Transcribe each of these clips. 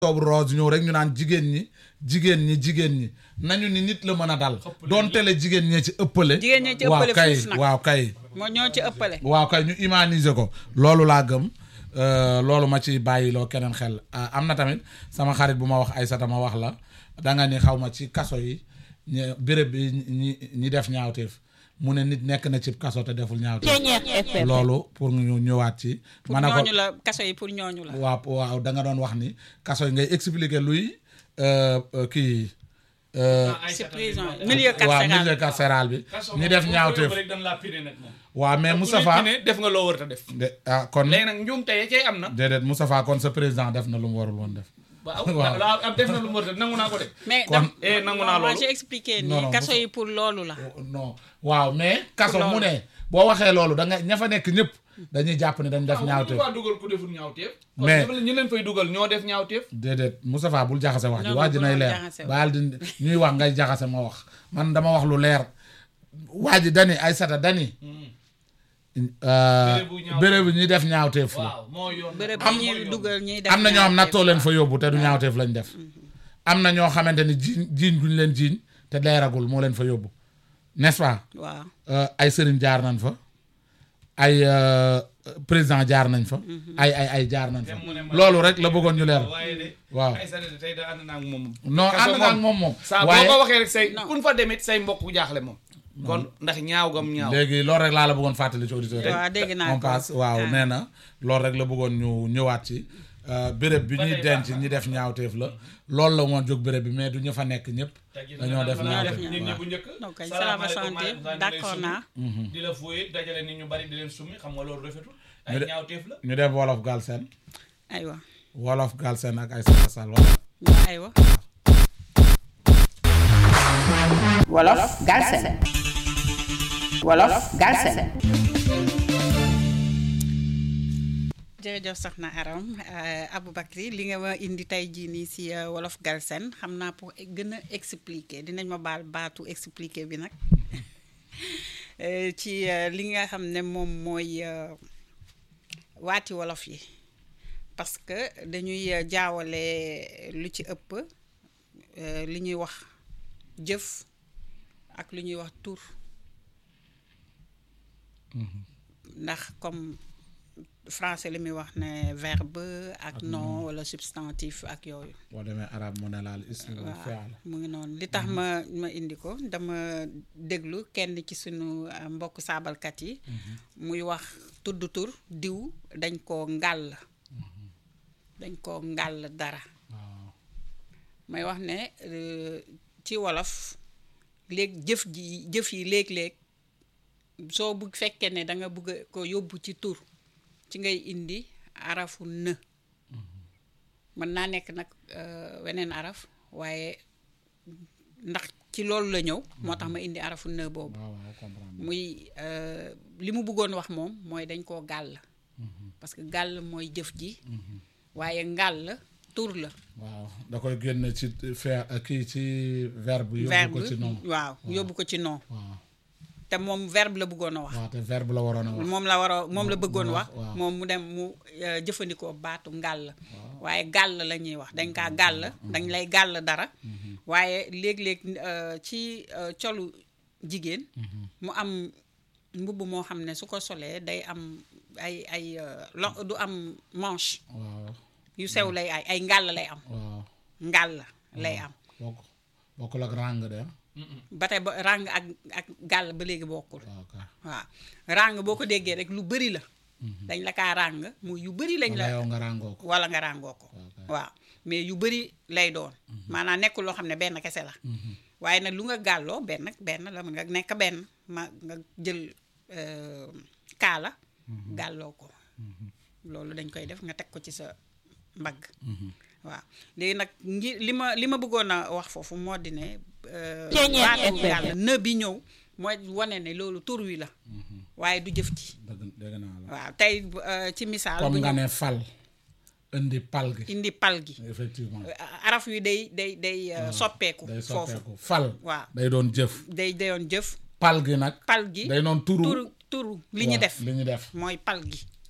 octobre rose ñëw rek ñu naan jigéen ñi jigéen ñi jigéen ñi nañu ni nit la mën a dal doonte le jigéen ñee ci ëppale Jigéen ñee ci waaw ëppale kay fuuf nag. waaw kay moo ñoo ci ëppale waaw kay ñu humaniser ko loolu laa gëm euh, loolu ma ci bàyyiloo keneen xel Ah, am na tamit sama xarit bu ma wax Aysata ma wax la danga ni xaw ma ci kaso yi ñi béréb bi ñi ñi def ñaawteef mu ne nit nekk na ci kaso te deful ñaawteef loolu pour ñu ñëwaat ci pour ma ne ko ñooñu la kaso yi pour ñooñu la waaw waaw da nga doon wax ni kaso yi ngay expliquer luy euh, euh, kii euh, si prison milieu waaw carcéral milieu carcéral bi ñi def ñaawteef rek dañ laa pine nag moom waaw mais Moustapha ne def nga loo war a def de ah kon léegi nag njuum tey cay am na déedéet Moustapha kon sa président def na lu mu warul woon def waaw Waaw. waaw ab def na lu mu war a def nangu naa ko de mais kon- dam eh nangu naa moi loolu j'ai expliqué Non, ni non, kaso bu- yi pour loolu la non waaw mais kaso Loolu. mu ne boo waxee loolu da nga ña fa nekk ñëpp dañuy jàpp ne dañ def waaw ñaawteef faa dugal ku deful ñaawteef kon Mais- dafa la ñi leen fay dugal ñoo def ñaawteef déedéet Moustapha bul jaxase wax ji Non, wax ji non, nay bul leer jaxase wax. baal di ñuy wax ngay jaxase ma wax man dama wax lu leer waa ji dani Aysata dani Bérébu ñaawteef. béréb bi ñuy def ñaawteef la waaw moo yoon bërëb am bi ñuy dugal ñuy def am na ñoo xam ñaawteef. nattoo leen fa yóbbu te du ñaawteef lañ def am na ñoo xamante ni jiiñ jiiñ guñ leen jiiñ te leeragul moo leen fa yóbbu n'est-ce pas waaw Euh, ay sëriñ jaar nañ fa ay euh, président jaar nañ fa ay ay ay jaar nañ fa Dem mu ne ma- loolu rek la bëggoon ñu leer waaye de waaw ay sa de tey da ànd naa ak moom non Kaso ànd naa ak moom moom saa boo waaye ko waxee rek say Non. kun fa demit say mbokk bu jaaxle moom kon ndax ñaaw gam ñaaw léegi loolu rek laa la bëggoon fàttali ci auditeur waaw dégg naa on ko. passe waaw Ah. nee na loolu rek la bëggoon ñu ñëwaat ci euh, béréb bi Ba ñuy tey denc baax na. ñi def ñaawteef la loolu la woon jóg béréb bi mais du ñu fa nekk ñëpp dañoo def ñaawteef nit ñi waaw. bu njëkk donc kay salaamaaleykum, salaama santé maaleykum salaam, d'accord di leen naa summi, di la fooye dajale nit ñu bari di leen summi xam nga loolu rafetul ay Ñu de- ñaawteef la ñu def wolof Galsen aywa wolof Galsen ak ay sal wala aywa Wolof Galsen Wolof Galsen jërëjëf soxna Aram euh, Aboubacry li nga ma indi tey jii nii si euh, wolof Galsen xam naa pour gën a expliquer dinañ ma baal baatu expliquer bi nag Euh, ci euh, li nga xam ne moom mooy euh, waati wolof yi parce que dañuy euh, jaawale lu ci ëpp euh, li ñuy wax jëf ak lu ñuy wax tur ndax comme français li muy wax ne verbe ak nom wala substantif ak yooyu boo demee arab mu ne laal ism wal fi'l mu ngi noonu li tax ma ma indi ko dama déglu kenn ci sunu uh, mbokk saabalkat yi muy wax tudd tur diw dañ koo ngàll dañ koo ngàll dara waaw may wax ne euh, ci wolof léeg jëf ji jëf yi léeg-léeg soo bu fekkee ne da nga bëgg a ko yóbbu ci tur ci ngay indi arafu në mën naa nekk nag euh, weneen araf waaye ndax ci loolu la ñëw moo tax ma indi arafu në boobu waaw waaw comprendre muy euh, li mu bëggoon wax moom mooy dañ koo gàll parce que gàll mooy jëf ji waaye ngàll tur la waaw da koy génne ci faire kii ci verbe yóbbu verbe ko ci nom waaw yóbbu ko ci nom waaw te moom verbe la bëggoon a wax waaw te verbe la waroon a wax moom la war a moom la bëggoon mu wax wax, waaw. moom mu dem mu euh, jëfandikoo baatu ngàll waaye gàll la ñuy wax dañ kaa gàll dañ lay gàll dara waaye léeg-léeg euh, ci euh, colu jigéen mu am mbubb moo xam ne su ko solee day am ay ay euh, lo du am manche waaw yu sew lay ay ay ngàll lay am waaw ngàll lay am bokk bokkul ak rang de ba tey ba ràng ak ak gàll ba léegi bokkul waaw kay waaw ràng boo ko déggee rek lu bëri la dañ la kaa ràng mu yu bëri lañ wala la yow nga ràngoo ko wala nga ràngoo ko Ok. waaw mais yu bëri lay doon maanaam nekkul loo xam ne benn kese la waaye nag lu nga gàlloo benn benn la mën nga nekk benn ma nga jël euh, kaala gàlloo ko loolu dañ koy def nga teg ko ci sa mbagg waaw léegi nag ngi li ma li ma bëggoon a wax foofu moo di ne euh, Ceeñeer baatu FM. yàlla në bi ñëw mooy wane ne loolu tur wi la waaye du jëf ci dëgg dëgg naa la waaw tey euh, ci misaal comme bu nga ñu ne fal indi pal gi indi pal gi effectivement araf wi day day day euh, soppeeku day foofu soppeeku fal waaw day doon jëf day dayoon jëf pal gi nag pal gi day doon turu turu turu li ñu waaw, def li ñu def mooy pal gi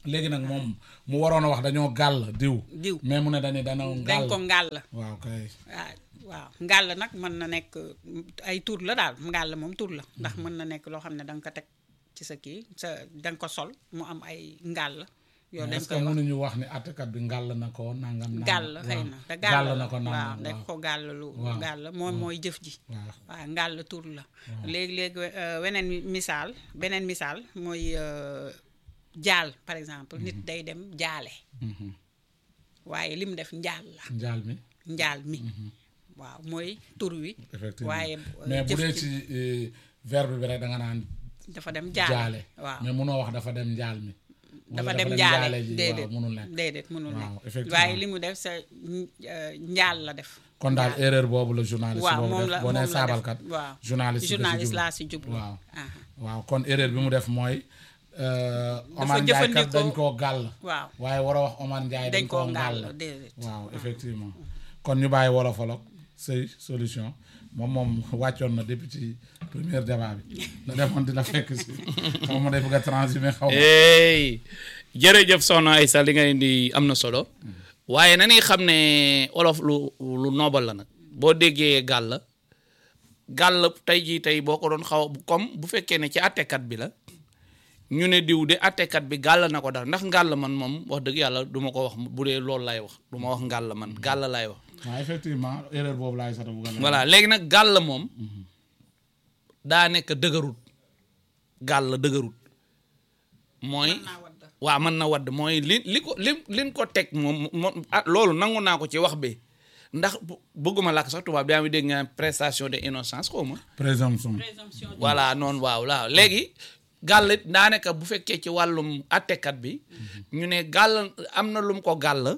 léegi nag moom mu waroon a wax dañoo gàll diw diw mais mu ne dañu dañoo dañ gàll ko ngàll waaw kay waaw waaw ngàll nag mën na nekk ay tur la daal ngàll moom tur la ndax mën na nekk loo xam ne da nga ko teg ci sa kii sa da nga ko sol mu am ay ngàll yow dañ est-ce que koy wax mënuñu wax ni àttekat bi ngàll na ko nangam nangam gàll xëy waaw. na te gàll gàll na ko waaw nangam dañ waaw ko gàll lu Waaw. gàll moom mooy jëf ji waaw waaw ngàll tur la léegi-léegi euh, weneen misaal beneen misaal mooy euh, jaal par exemple nit day dem jaale Mhm. waaye li mu def njaal la njaal mi njaal mi waaw mooy tur wi effectivement waaye euh, mais bu jëf dee ji ci eh, verbe bi rek da nga naan dafa dem jaale jaale waaw mais munoo wax dafa dem njaal mi dafa wala dem jaale ji déedéet waaw munul nekk déedéet mënul Waaw, nekk effectivement. waaye li mu def sa euh, njaal la def kon daal njaal. erreur boobu la journaliste waaw boobu moom def la boo nee moom la def saabalkat waaw journaliste nga ci journaliste jublu. laa si jublu waaw aha. waaw kon erreur bi mu def mooy euh, Omar Ndiaye kat jëfandikoo- dañ koo gàll waaw waaye war a wax Omar Ndiaye dañ dañ koo koo ngàll ngàll déedéet waaw effectivement kon ñu bàyyi wolofalok sëy solution moom moom wàccoon na depuis ci premier débat bi la demoon dina fekk si xaw ma day bëgg a transhumé xaw ma hey jërëjëf soxna Aïssa li nga indi am na solo waaye na ni xam ne olof lu lu noobal la nag boo déggee gàll gàll tey jii tey boo ko doon xaw comme bu fekkee ne ci attekat bi la ñu ne diw de attekat bi gàll na ko dara ndax ngàll man moom wax dëgg yàlla du ma ko wax bu dee loolu lay wax du ma wax ngàll man gàll laay wax waaw effectivement erreur boobu laay sata bugg a voilà léegi nag gàll moom daa nekk dëgërut gàll dëgërut mooy Mën naa wadd. waaw mën na wadd mooy li li ko li liñ ko teg moom moom ah loolu nangu naa ko ci wax bi ndax bu- bëgguma làkk sax tubaab daa mi dégg nga prestation de innocence xaw ma présomption présomption voilà noonu waaw waaw léegi gàll it daanaka bu fekkee ci wàllum attekat bi ñu ne gàll am na lu mu ko gàll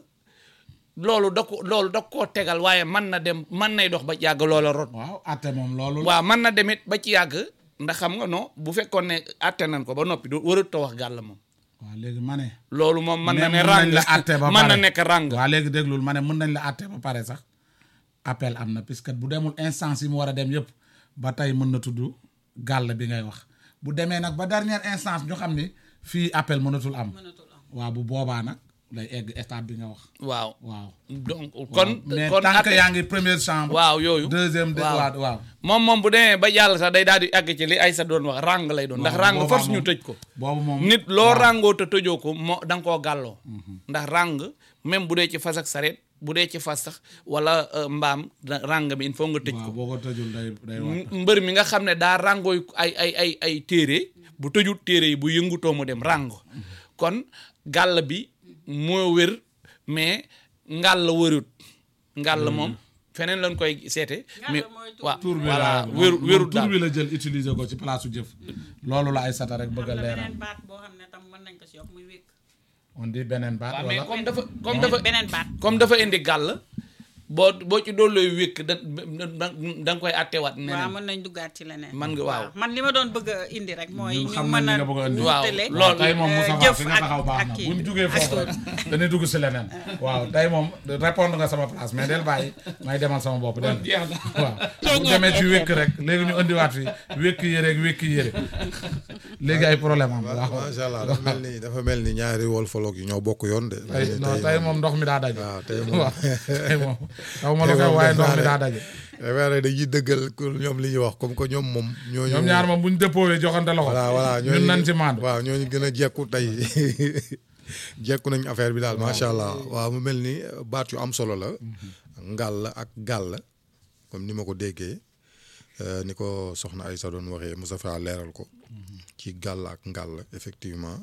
loolu da ko loolu da koo tegal waaye mën na dem mën nay dox ba yàgg loola rot waaw atte moom loolu la. waaw mën na demit ba ci yàgg ndax xam nga non bu fekkoon ne atte nañ ko ba noppi du warut a wax gàll moom waaw léegi ma ne loolu moom mën na mais ne mën ràng nañ la atte ba mën na pare. nekk ràng waaw léegi déglul ma ne mën nañ la atte ba pare sax appel am na puisque bu demul instance yi mu war a dem yëpp ba tey mën na tudd gàll bi ngay wax bu demee nag ba dernière instance ñu xam ni fii appel mënatul am mënatul am waaw bu boobaa nag lay egg étape bi nga wax waaw waaw donc kon mais kon tant que atte- yaa ngi première chambre waaw yooyu deuxième de waaw. waaw waaw moom moom bu demee ba jàll sax day daal di àgg ci li Aïssa doon wax ràng lay doon ndax waaw, ràng boobaa force ñu moom- tëj ko boobu moom nit loo ràngoo te tëjoo ko moo da nga koo gàlloo ndax ràng même bu dee ci fas ak sareet bu dee ci fas sax wala euh, mbaam da- ràng bi il faut nga tëj waaw ko boo ko tëjul day day wax M- mbër mi nga xam ne daa ràngooy ay ay ay ay téere bu tëjut téere yi bu yëngutoo mu dem ràngo kon gàll bi moo wér mais ngàll wërut ngàll moom feneen lañ koy seete mais mooy tur waaw tur bi voilà la wéru moom wérut tur daal bi la jël utiliser ko ci place su jëf loolu la ay sata rek bëgg a am na leeral beneen baat boo xam ne tam mën nañ ko si yokk muy wékk on dit beneen baat waaw mais wala comme dafa comme dafa beneen baat comme dafa indi gàll boo boo ci doon looy wékk da da da nga koy attewaat waaw neneen mën nañ duggaat ci leneen man nga waaw man li ma doon bëgg a indi rek mooy ñun ñu xam nañ mën li a nga bëgg a indi. Waaw, wutale loolu tey moom Moussa jëf fi nga ak- taxaw baax ak na kii bu ñu bi, jugee ak foofu tur. rek dañuy dugg si leneen waaw tey moom répondre nga sama place mais del bàyyi may demal sama bopp del waaw bu demee ci wékk rek léegi ñu indiwaat fi wékk yére ak wékk yére léegi ay problème am waaw macha allah dafa mel ni dafa mel ni ñaari wolfoloog yi ñoo bokk yoon de. tey non tey moom ndox mi daa daje waaw tey moom waaw tey moom xaw ma lu xew waaye ndox mi daa daje dafay rek dañuy dëggal ku ñoom li ñuy wax comme que ñoom moom. ñooñu ñoom ñaar moom bu ñu dépôwee joxante loxo voilà voilà ñun nañ ci maandu waaw ñooñu gën a jekku tey jekku nañ affaire bi daal macha allah waaw mu mel ni baat yu am solo la. ngàll ak gàll comme ni ma ko déggee euh, ni ko soxna Aïssa doon waxee Moustapha leeral ko ci gàll ak ngàll effectivement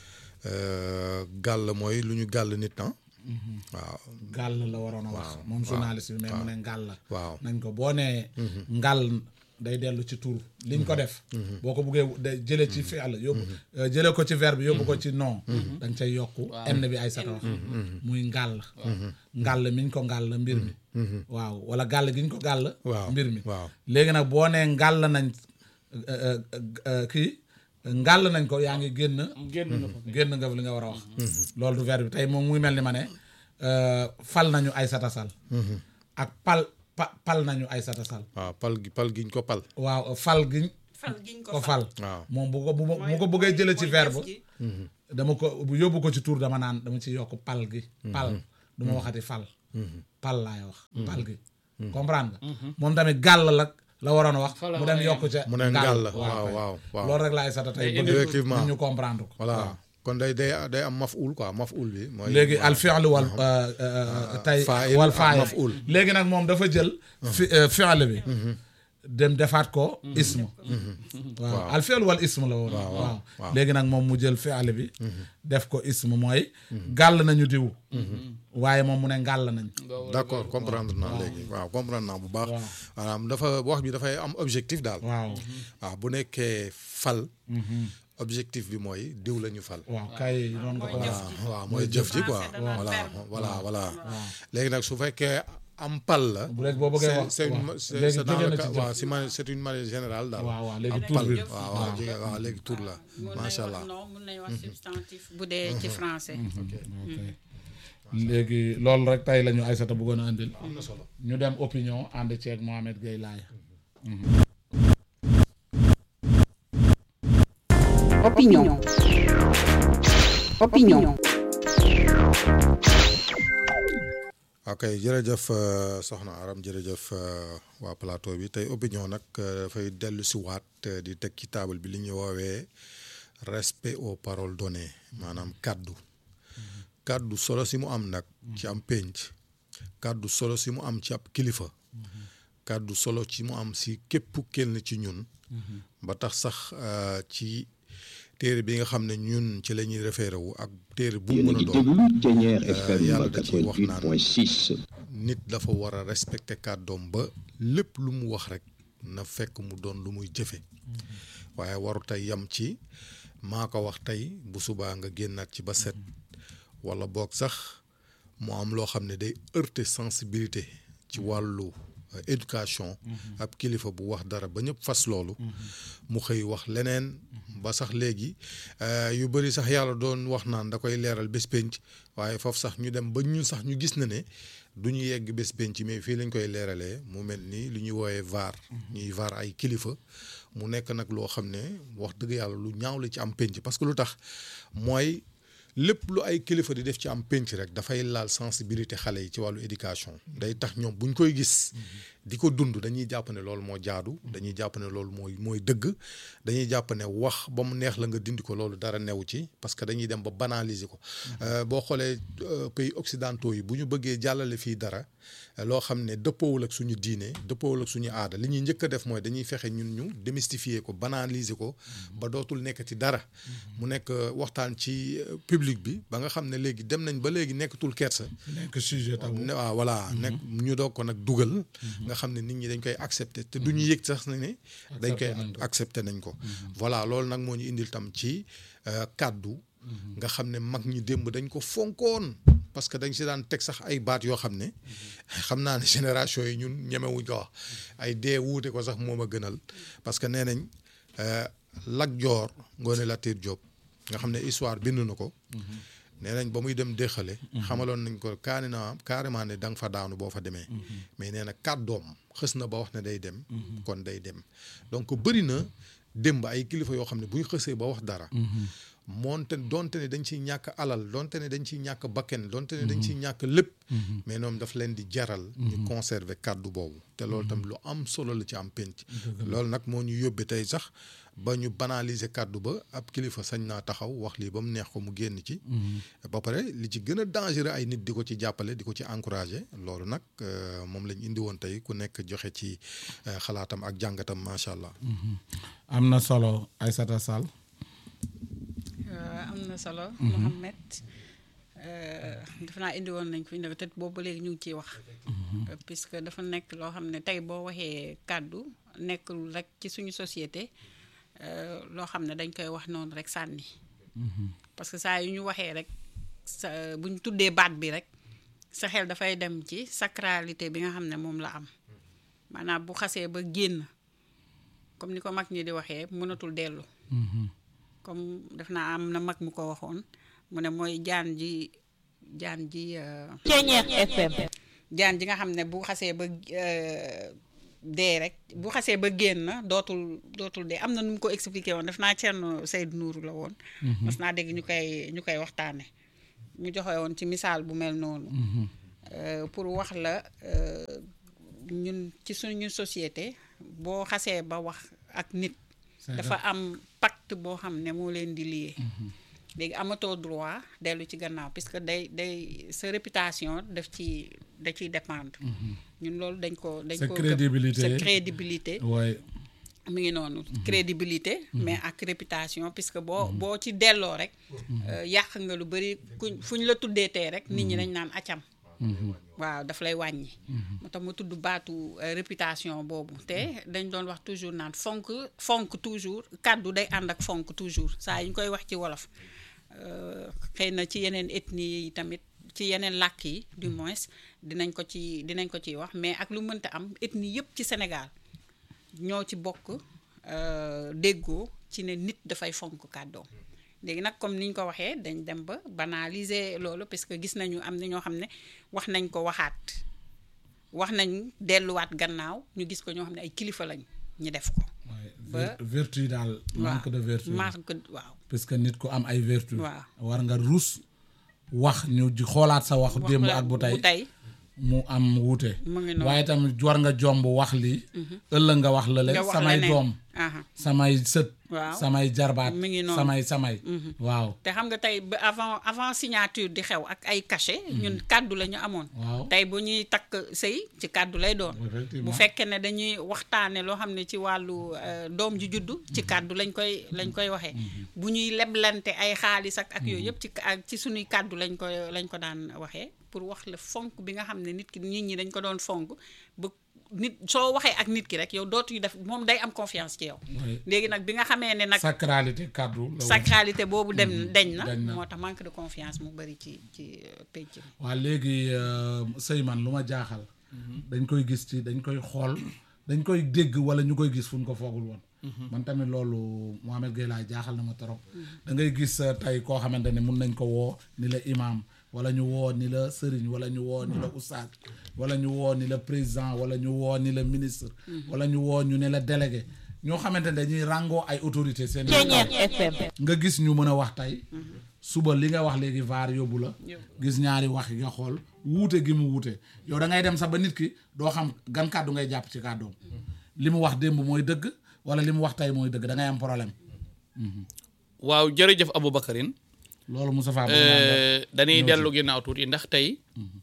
Euh, gàll mooy lu ñu gàll nit ah. waaw gàll la waroon a wax moom journaliste bi mais mu ne ngàll la waaw nañ ko boo nee ngàll day dellu ci tur liñ ko def boo ko buggee de jële ci fi'l yóbbu euh, jële ko ci verbe yóbbu ko ci nom da nga cay yokku n bi ay sata wax muy ngàll ngàll miñ ko ngàll mbir mi waaw wala gàll giñ ko gàll Waaw, mbir mi waaw. léegi nag boo nee ngàll nañ euh, euh, euh, kii ngàll nañ ko yaa ngi génn génn na ko génn nga li nga war a wax loolu du verbe bi tey moom muy mel ni ma ne euh, fal nañu Aïssata Sall ak pal pa pal nañu Aïssata Sall waaw pal gi pal giñ ko pal. waaw fal giñ fal giñ ko ko fal waaw moom bu ko bu bu ko bëggee jële ci mooy verbe jëf ji. dama ko bu yóbbu ko ci tur dama naan dama ci yokk pal gi pal du ma waxati fal pal laay wax pal gi comprendre nga moom tamit gàll la la waroon a wax mu dem yokk ca mu ne ngàll waaw kay. waaw waaw loolu rek laay sata tey bëgg effectivement. nit ñu comprendre ko voilà kon day day day am maf'ul quoi maf'ul bi mooy léegi al fi'l wal tey faa'il wal ak faa'il maf'ul. léegi nag moom dafa jël fi fi'l bi dem defaat ko ism waaw al fi'l wal ism la woon waaw waaw. léegi nag moom mu jël fi'l bi def ko ism mooy gàll nañu diw waaye moom mu ne ngàll nañ d'accord comprendre naa léegi waaw comprendre naa bu baax maanaam dafa wax bi dafay am objectif daal waaw waaw bu nekkee fal objectif bi mooy diw la ñu fal waaw kay noonu nga ko wax waaw waaw mooy jëf ji quoi Français danaan voilà verbe. voilà voilà léegi nag su fekkee am pal la bu léegi boo bëggee c'est wax c'est une waaw. c'est léegi c'est dans jóge le na cas ci waaw jëf si ma c'est une manière générale daal waaw waaw léegi am tur pal bi waaw waaw jóge waaw léegi tur la mun nañ macha wax allah non mun nañ wax substantif bu dee ci français ok léegi loolu rek tey la ñu Aïssata bëggoon a andil am na solo ñu dem opinion ànd ceeg Mohamed Gueye Laye Opinion. Opinion. ok jërëjëf euh, soxna Aram jërëjëf euh, waa plateau bi tey opinion nag euh, dafay dellu si waat euh, di teg ci table bi li ñuy woowee respect aux paroles données maanaam kàddu kàddu solo si mu am nag ci am pénc kàddu solo si mu am ci ab kilifa kàddu solo ci mu am si képp kenn ci ñun ba tax sax euh, ci téere bi nga xam ne ñun ci la ñuy référé wu ak téere bu mu yéen a mën a ngi doon déglu Thiéniere FM yàlla da ciy wax naan 88.6 nit dafa war a respecter kàddoom ba lépp lu mu wax rek na fekk mu doon lu muy jëfe waaye waru tey yam ci maa ko wax tey bu subaa nga génnaat ci ba set wala boog sax mu am loo xam ne day heurter sensibilité ci wàllu euh, éducation ab kilifa bu wax dara ba ñëpp fas loolu mu xëy wax leneen ba sax léegi euh, yu bëri sax yàlla doon wax naan da koy leeral bés penc waaye foofu sax ñu dem ba ñun sax ñu gis na ne du ñu yegg bés penc mais fii lañ koy leeralee mu mel ni lu ñuy woowee vaar ñuy vaar ay kilifa mu nekk nag loo xam ne wax dëgg yàlla lu ñaaw la ci am penc parce que lu tax mooy lépp lu ay kilifa di def ci am penc rek dafay laal sensibilité xale yi ci wàllu éducation day tax ñoom buñ koy gis di ko dund dañuy jàpp ne loolu moo jaadu dañuy jàpp ne loolu mooy mooy dëgg dañuy jàpp ne wax ba mu neex la nga dindi ko loolu dara newu ci parce que dañuy dem ba banaliser ko Euh, boo xoolee euh, pays occidentaux yi bu ñu bëggee jàllale fii dara euh, loo xam ne dëppoowul ak suñu diine dëppoowul ak suñu aada li ñuy njëkk a def mooy dañuy fexe ñun ñu démystifier ko banaliser ko ba dootul nekk ci dara mu nekk euh, waxtaan ci euh, public bi ba nga xam ne léegi dem nañ ba léegi nekkatul kersa nekk sujet tabu ne waaw voilà nekk ñu doog ko nag dugal nga xam ne nit ñi dañ koy accepter te du ñu yëg sax ne ne dañ koy accepter nañ ko voilà loolu nag moo ñu indil tam ci euh, kàddu nga xam ne mag ñi démb dañ ko fonkoon parce que dañ si daan teg sax ay baat yoo xam ne xam naa ne génération yi ñun ñemewuñ ko wax ay dee wuute ko sax moom a gënal parce que nee nañ euh, Lat Joor Ngoone Latiir Jóob nga xam ne histoire bind na ko nee nañ ba muy dem déxale xamaloon nañ ko kaani na carrément ne da nga fa daanu boo fa demee mais nee na kàddoom xës na ba wax ne day dem kon day dem donc bëri na démb ay kilifa yoo xam ne bu ñu xësee ba wax dara moonte donte ne dañ ciy ñàkk alal donte ne dañ ciy ñàkk bakken donte ne dañ ciy ñàkk lépp mais ñoom daf leen di jaral ñu conserver kàddu boobu te loolu tam lu am solo la ci am penc loolu nag moo ñu yóbbee tey sax ba ñu banaliser kàddu ba ab kilifa sañ naa taxaw wax lii ba mu neex ko mu génn ci ba pare li ci gën a dangereux ay nit di ko ci jàppale di ko ci encourager loolu nag euh, moom lañ indi woon tey ku nekk joxe ci euh, xalaatam ak jàngatam macha allah am na solo Aïssata Sall Euh, am na solo. Mohamed euh, defe naa indi woon nañ ko fi ne te boobu ba léegi ñu ngi ciy wax. Euh, puisque dafa nekk loo xam ne tey boo waxee kàddu nekkul rek ci suñu société euh, loo xam ne dañ koy wax noonu rek sànni. parce que saa yu ñu waxee rek sa bu ñu tuddee baat bi rek sa xel dafay dem ci sacralité bi nga xam ne moom la am maanaam bu xasee ba génn comme ni ko mag ñi di waxee mënatul dellu. comme def naa am na mag mu ko waxoon mu ne mooy jaan ji jaan ji euh, Thiéniere FM jaan ji nga xam ne bu xasee ba euh, dee rek bu xasee ba génn dootul dootul dee am na nu mu ko expliqué woon def naa Thierno Seydou Nourou la woon. mas naa dégg ñu koy ñu koy waxtaane mu joxe woon ci misaal bu mel noonu. Euh, pour wax la euh, ñun ci suñu société boo xasee ba wax ak nit. dafa am pacte boo xam ne moo leen di lié. léegi amatoo droit dellu ci gannaaw puisque day day sa réputation daf ci da ciy dépendre. ñun loolu dañ ko dañ Sa ko crédibilité. sa crédibilité waaye mi ngi noonu crédibilité mais ak réputation puisque boo boo ci delloo rek euh, yàq nga lu bëri kuñ fu ñu la tuddee tey rek nit ñi dañ naan acam waaw daf lay wàññi moo tax ma tudd baatu euh, réputation boobu te dañ doon wax toujours naan fonk fonk toujours kàddu day ànd ak fonk toujours saa yi ñu koy wax ci wolof euh, xëy na ci yeneen ethnie yi tamit ci yeneen làkk yi du moins dinañ ko ci dinañ ko ciy wax mais ak lu mënta am ethnie yëpp ci Sénégal ñoo ci bokk euh, déggoo ci ne nit dafay fonk kàddoom léegi nag comme ni ñu ko waxee dañ dem ba banaliser loolu parce que gis nañu am na ñoo xam ne wax nañ ko waxaat wax nañ delluwaat gannaaw ñu gis ko ñoo xam ne ay kilifa lañ ñu def ko. waaye Ba- ver- vertu yi daal manque de vertu marque waaw. parce que nit ku am ay vertu Waaw. war nga rus wax ñu ji xoolaat sa wax wax démb la ak bu tey bu tey mu am wuute mu ngi noonu. waaye tamit war nga jomb wax lii ëllëg nga wax lële nga wax samay leneen. doom Aha. samay sët Waaw. samay jarbaat Mi ngi noonu. samay samay waaw te xam nga tey ba avant avant signature di xew ak ay cachet ñun kàddu la ñu amoon. Waaw. tey bu ñuy takk sëy ci kàddu lay doon. Effectivement. bu fekkee ne dañuy waxtaane loo xam ne ci wàllu euh, doom ji juddu ci kàddu lañ koy lañ koy waxee. bu ñuy leblante ay xaalis ak ak yooyu yëpp ci ak ci suñuy kàddu lañ ko lañ ko daan waxee pour wax la fonk bi nga xam ne nit ki nit ñi dañ ko doon fonk ba nit soo waxee ak nit ki rek yow dootuñu def moom day am confiance ci yow. Oui. léegi nag bi nga xamee ne nag. sacralité kàddu la woon. sacralité boobu dem deñ na dañ na. moo tax manque de confiance mu bëri ci ci euh, penc mi waa léegi euh, sëy man lu ma jaaxal dañ koy gis ci dañ koy xool dañ koy dégg wala ñu koy gis fu ñu ko foogul woon man tamit loolu Mohamed Gueye laa jaaxal na ma trop da ngay gis euh, tey koo xamante ne mun nañ ko woo ni la imam wala ñu woo ni la sëriñ wala ñu woo ni la oustaz wala ñu woo ni la président wala ñu woo ni la ministre wala ñu woo ñu ne la délégué ñoo xamante ne dañuy ràngoo ay autorité seen nga gis ñu mën a wax tey suba li nga wax léegi vaar yóbbu la gis ñaari wax yi nga xool wuute gi mu wuute yow da ngay dem sax ba nit ki doo xam gan kàddu ngay jàpp ci kàddoom li mu wax démb mooy dëgg wala li mu wax tey mooy dëgg da ngay am problème waaw jërëjëf Aboubacarine loolu Moustapha bëgg Euh, dañuy ñëw dellu ginnaaw tuuti ndax tey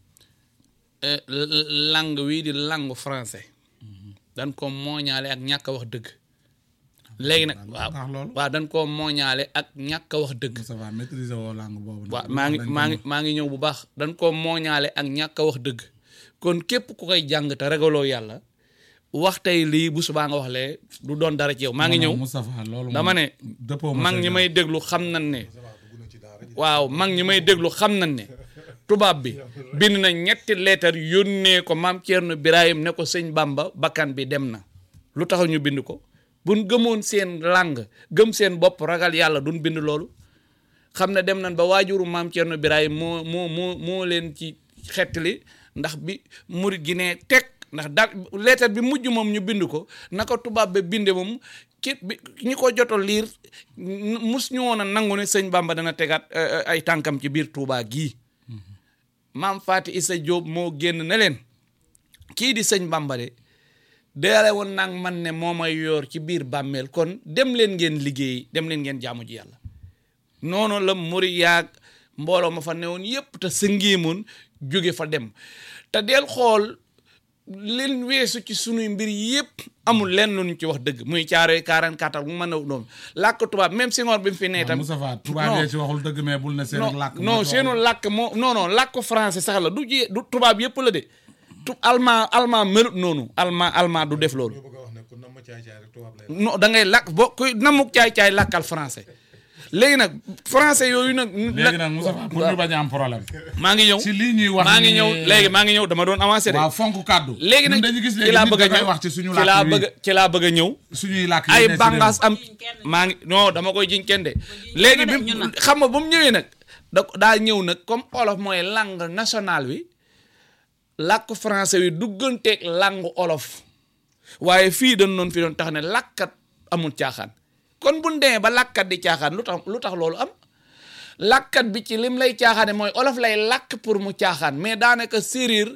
euh, l- l- langue wii di langue français dañ ko mooñaale ak ñàkk a wax dëgg léegi nag waaw ndax loolu waaw dañ ko mooñaale ak ñàkk a wax dëgg Moustapha maîtriser woo langue boobu waaw maa ngi maa ngi maa ngi ñëw bu baax dañ ko mooñaale ak ñàkk a wax dëgg kon képp ku koy jàng te ragaloo yàlla wax tey lii bu subaa nga wax lee du doon dara ci yow maa ngi ñëw Moustapha loolu dama ne dëppoo mag ñi may déglu xam nañ ne waaw mag ñi may déglu xam nañ ne tubaab bi bind na ñetti leetar yónnee ko maam Thierno Birahim ne ko sëñ Bamba bakkan bi dem na lu tax ñu bind ko buñ gëmoon seen làng gëm seen bopp ragal yàlla duñ bind loolu xam ne dem nañ ba waajuru maam Thierno Birahim moo moo moo moo leen ci xettali ndax bi murit gi ne teg ndax da leetar bi mujj moom ñu bind ko naka tubaab ba binde moom ki bi ñi ko joto liir mus ñu woon a nangu ne sëñ Bamba dana tegaat eh, eh, ay tànkam ci biir Touba gii maam Faati Isa Jóob moo génn ne leen kii di sëñ Bamba de deele woon nag man ne moo may yor ci biir bàmmeel kon dem leen ngeen liggéey dem leen ngeen jaamu ji yàlla noonu la muri yaag mbooloo ma fa newoon yépp te sëngeemoon jóge fa dem te del xool leen weesu ci sunuy mbir yépp amul lenn lu ñu ci wax dëgg muy caaroy 44 ak mu mën a doon làkk tubaab même Senghor bi mu fi nee tam Moustapha tubaab yee ci waxul dëgg mais bul ne seen non làkk moo non ci seenu waxul. làkk moo non non làkk français sax la du ji du tubaab yépp la de tu allemand allemand melut noonu allemand allemand du def loolu bëgg a wax ne ku nam ma caay caay rek tubaab lay non da ngay làkk boo kuy namuk caay-caay làkkal français léegi nag français yooyu nag léegi nag Moustapha pour ñu bañ a am problème maa ngi ñëw ci lii ñuy wax maa ngi ni- ñëw léegi maa ngi ñëw dama doon avancé de waaw fonk kàddu léegi nag ñun dañu gis ci léegi laa nit bëgg a dafay ñëw wax ci suñu ci laa làkk bëgg wi a ci laa bëgg a ñëw suñuy làkk yi ay ne ci réew. bànqaas am maa ngi non dama koy jiñ kenn de léegi bi ñun nag. xam nga ba mu ñëwee nag da daa ñëw nag comme olof mooy langue nationale wi làkk français wi dugganteeg langue olof waaye fii dañ noon fi doon tax ne làkkat amul caaxaan kon bu demee ba làkkat di caaxaan lu tax lu tax loolu am làkkat bi ci lim lay caaxaane mooy olof lay làkk pour mu caaxaan mais daanaka séeréer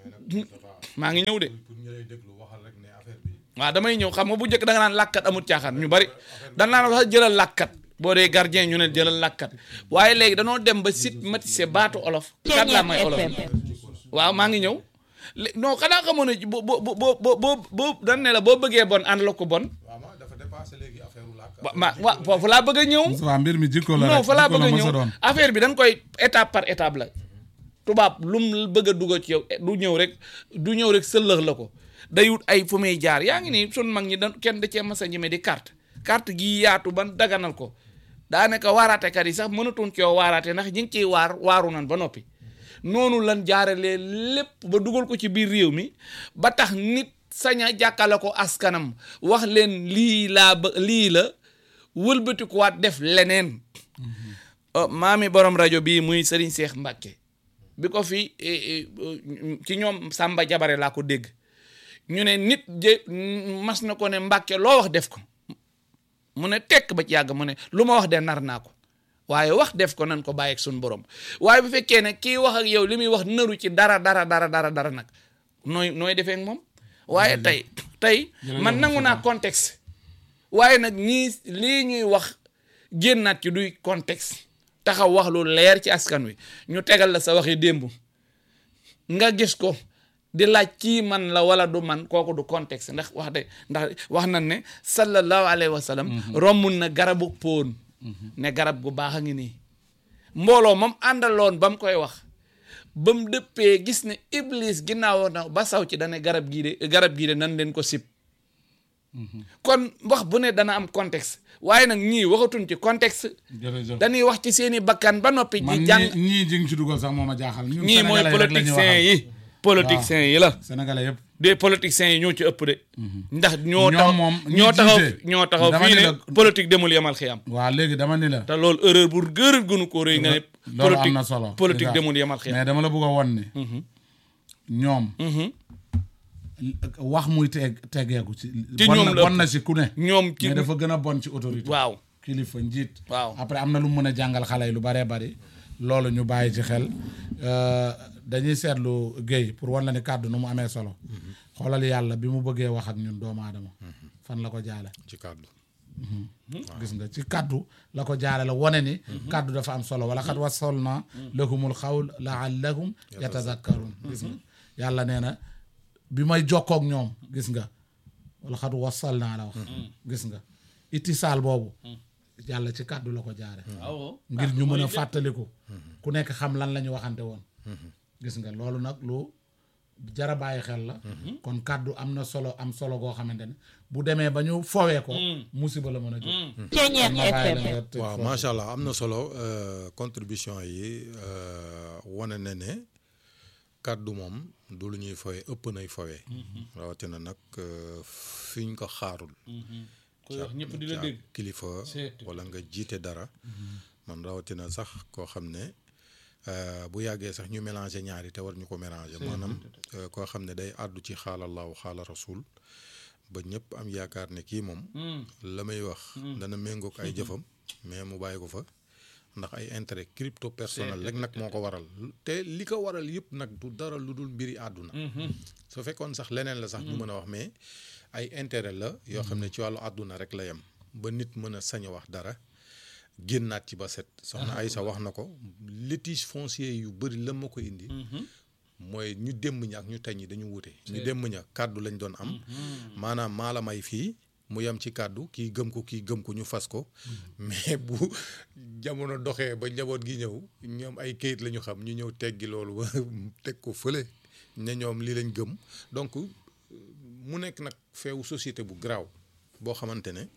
maa ngi ñëw de pour ñu lay déglu waxal rek ne affaire bi waaw damay ñëw xam nga bu njëkk da nga naan làkkat amul caaxaan ñu bari dan naan wax jëlal làkkat boo dee gardien ñu ne jëlal làkkat waaye léegi danoo dem ba sit matise baatu olof kat laa may olof waaw maa ngi ñëw lé- non xanaa xamoon ne bo bo bo bo bo boo dan ne la boo bëggee bon ànd la ko bon waaw ma dafa dépassé léegi affaire u làkk wa ma wa foofu laa bëgg a ñëw Moustapha mbir mi jikko la non rek fa laa jikko bëgg la a mës ñëw a doon affaire bi dañ koy étape par étape la tubaab lu mu bëgg a dugal ci yow du ñëw rek du ñëw rek sëllëx la ko day wut ay fu muy jaar yaa ngi nii sun mag ñi da kenn da cee mas a ñeme di carte carte gii yaatu ban daganal ko daanaka waaraatekat yi sax mënatuñ ci yow waaraate ndax ñi ngi ciy waar waaru nan ba noppi noonu lan jaaralee lépp ba dugal ko ci biir réew mi ba tax nit sañ a jàkkale ko askanam wax leen lii laa ba lii la wëlbatikuwaat def leneen Uh, maami borom rajo bii muy Serigne Cheikh Mbacke bi ko fi eh, eh, uh, ci ñoom Samba Jabare laa ko dégg ñu ne nit je mas na ko ne Mbacke loo wax def ko mu ne tekk ba ci yàgg mu ne lu ma wax de nar naa ko waaye wax def ko nan ko bàyyi ak suñu borom waaye bu fekkee ne kii wax ak yow li muy wax naru ci dara dara dara dara dara nag nooy nooy defee ak moom waaye tey tey man nangu naa contexte waaye nag ñii lii ñuy wax génnaat ci duy contexte taxaw wax lu leer ci askan wi ñu tegal la sa waxi démb nga gis ko di laaj kii man la wala du man kooku du contexte ndax wax de ndax wax nañ ne sallallahu alayhi wa sallam rommul na garabu póon ne garab gu baax a ngi nii mbooloo moom àndaloon ba mu koy wax ba mu dëppee gis ne iblis ginnaaw na ba saw ci dane garab gii de garab gii de nan leen ko sib kon wax bu ne dana am contexte waaye nag ñii waxatuñ ci contexte jërëjëf dañuy wax ci seeni bakkan ba noppi man di ñii jàng ñii ji nga ci dugal sax moo ma jaaxal ñun ñii mooy Sénégalais yi rek la ñuy politiciens waxal. yi politiciens yi la sénégalais yëpp des politiciens yi ñoo ci ëpp de ndax ñoo Ñoom taxaw moom ñi ñoo taxaw jiite. ñoo taxaw Dama fii ni ne la- politique demul yamal xiyam waaw léegi dama ni la te loolu erreur bu gërër gënu ko rëy nga ne loolu am politique na solo politique déjà. demul yamal xiyam mais dama la bëgg a won ni ñoom wax muy teg tegeeku ci Ci bon ñoom na la bon ëpp. na si ku ne ñoom ci mais dafa gën a bon ci autorité waaw kilifa njiit Waaw. après am na lu mu mën a jàngal xale yi lu baree bari loolu ñu bàyyi ci xel Euh, dañuy seetlu Guèye pour wan la ni kàddu nu mu amee solo xoolal yàlla bi mu bëggee wax ak ñun doomu aadama fan la ko jaale ci kàddu gis nga ci kàddu la ko jaare la wane ni kàddu dafa am solo wala xat wasalna lahumul xawl laallahum yatazakkarun gis nga yàlla nee na bi may jokkook ñoom gis nga wala xat wasal naa la wax gis nga itisaal boobu yàlla ci kàddu la ko jaare ngir ñu mën a fàttaliku ku nekk xam lan la ñu waxante woon gis nga loolu nag lu jara bàyyi xel la kon kàddu am na solo am solo goo xamante ne bu demee ba ñu fowee ko musiba la mën a jóg Ceeñeer ma bàyyi la FM nga tëj waaw foofu. macha allah am na solo euh, contribution yi euh, wane na ne kàddu moom du lu ñuy fowee ëpp nay fowee rawatina nag euh, fi ñu ko xaarul koy wax ñëpp di la ca dégg kilifa C'est- wala nga jiite dara man rawatina sax koo xam ne euh, bu yàggee sax ñu mélanger ñaari te war ñu ko mélanger maanaam euh, koo xam ne day àddu ci xaalallahu xaala rasul ba ñëpp am yaakaar ne kii moom la may wax dana méngoog ay jëfam mais mu bàyyi ko fa ndax ay intérêt crypto personnel rek nag moo ko waral te li ko waral yëpp nag du dara lu dul mbiri àdduna su fekkoon sax leneen la sax ñu mën a wax mais ay intérêt la yoo xam ne ci wàllu àdduna rek la yem ba nit mën a sañ a wax dara génnaat ci ba set soxna Aysa wax na ko litige foncier yu bëri la ma ko indi mooy ñu démb ñi ak ñu tey ñi dañu wute ñu démb ña kàddu lañ doon am maanaam maa la may fii mu yem ci kàddu kii gëm ko kii gëm ko ñu fas ko mais bu jamono doxee ba njaboot gi ñëw ñoom ay kayit la ñu xam ñu ñëw teggi loolu ba teg ko fële ne ñoom lii lañ gëm donc mu nekk nag feewu société bu garaaw boo xamante ne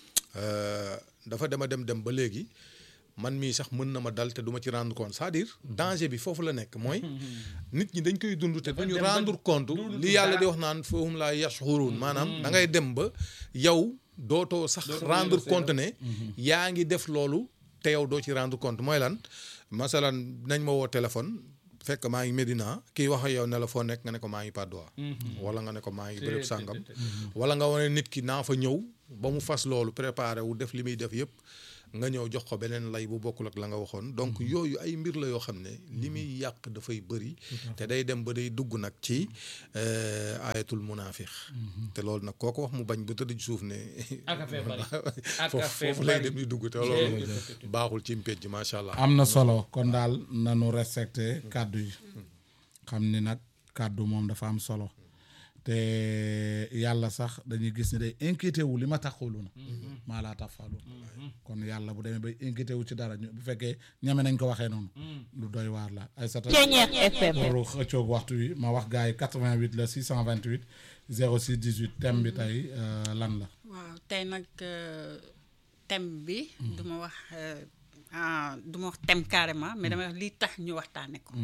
euh, dafa dema dem dem ba léegi man mii sax mën na ma dal te du ma ci rendre compte c'est-à-dire danger bi foofu la nekk mooy nit ñi dañ koy dund te du ñu rendre compte li yàlla di wax naan fahum laa yashurun maanaam da ngay dem ba yow dootoo sax rendre compte ne yaa ngi def loolu te yow doo ci rendre compte mooy lan masalan nañ ma woo téléphone fekk maa ngi Medina kii wax ak yow ne la foo nekk nga ne ko maa ngi Patte d'Oie wala nga ne ko maa ngi béréb sàngam wala nga wane nit ki naa fa ñëw ba mu fas loolu préparé wu def li muy def yëpp nga ñëw jox ko beneen lay bu bokkul ak la nga waxoon donc yooyu ay mbir la yoo xam ne li muy yàq dafay bëri te day dem ba day dugg nag ci euh, ayatul munaafiq te loolu nag kooko wax mu bañ ba tëdd ci suuf ne Ak a fee bari. Ak a foofu fee foofu lay bari. dem di dugg te loolu baaxul ci mpéj macha allah am na solo kon daal nanu respecté kàddu yi xam ni nag kàddu moom dafa am solo te yàlla sax dañuy gis ni day inquiété wu li ma taxulu na maa laa tax falu kon yàlla bu demee bay inquiété wu ci dara ñu- bu fekkee ñame nañ ko waxee noonu lu doy waar la ay sata Ceeñeex FM. loolu xëccoog waxtu wi ma wax gars yi 88 la 628 06 18 thème bi tey euh, lan la waaw tey nag euh, thème bi du ma wax euh, ah, du ma wax thème carrément mais dama wax lii tax ñu waxtaane ko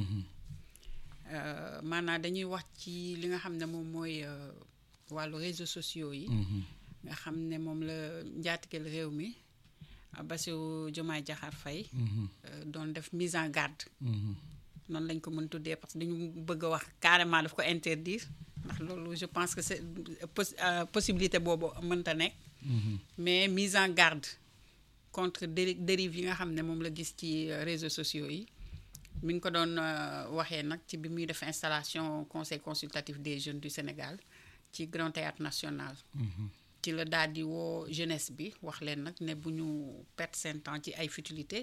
Euh, maanaam dañuy wax ci li nga xam ne moom mooy euh, wàllu réseaux sociaux yi nga xam ne moom la njaatigeel réew mi ah, Bassirou Diomaye Diakhar Faye euh, doon def mise en garde noonu lañ ko mën tuddee parce que dañu bëgg a wax carrément daf ko interdire ndax loolu je pense que c'est pos- euh, possibilité boobu mënta nekk mais mise en garde contre déri dérive yi nga xam ne moom la gis ci euh, réseaux sociaux yi mi ngi ko doon euh, waxee nag ci bi muy def installation conseil consultatif des jeunes du Sénégal ci Grand Théâtre National ci la daal di woo jeunesse bi wax leen nag ne bu ñu perdre seen temps ci ay futilité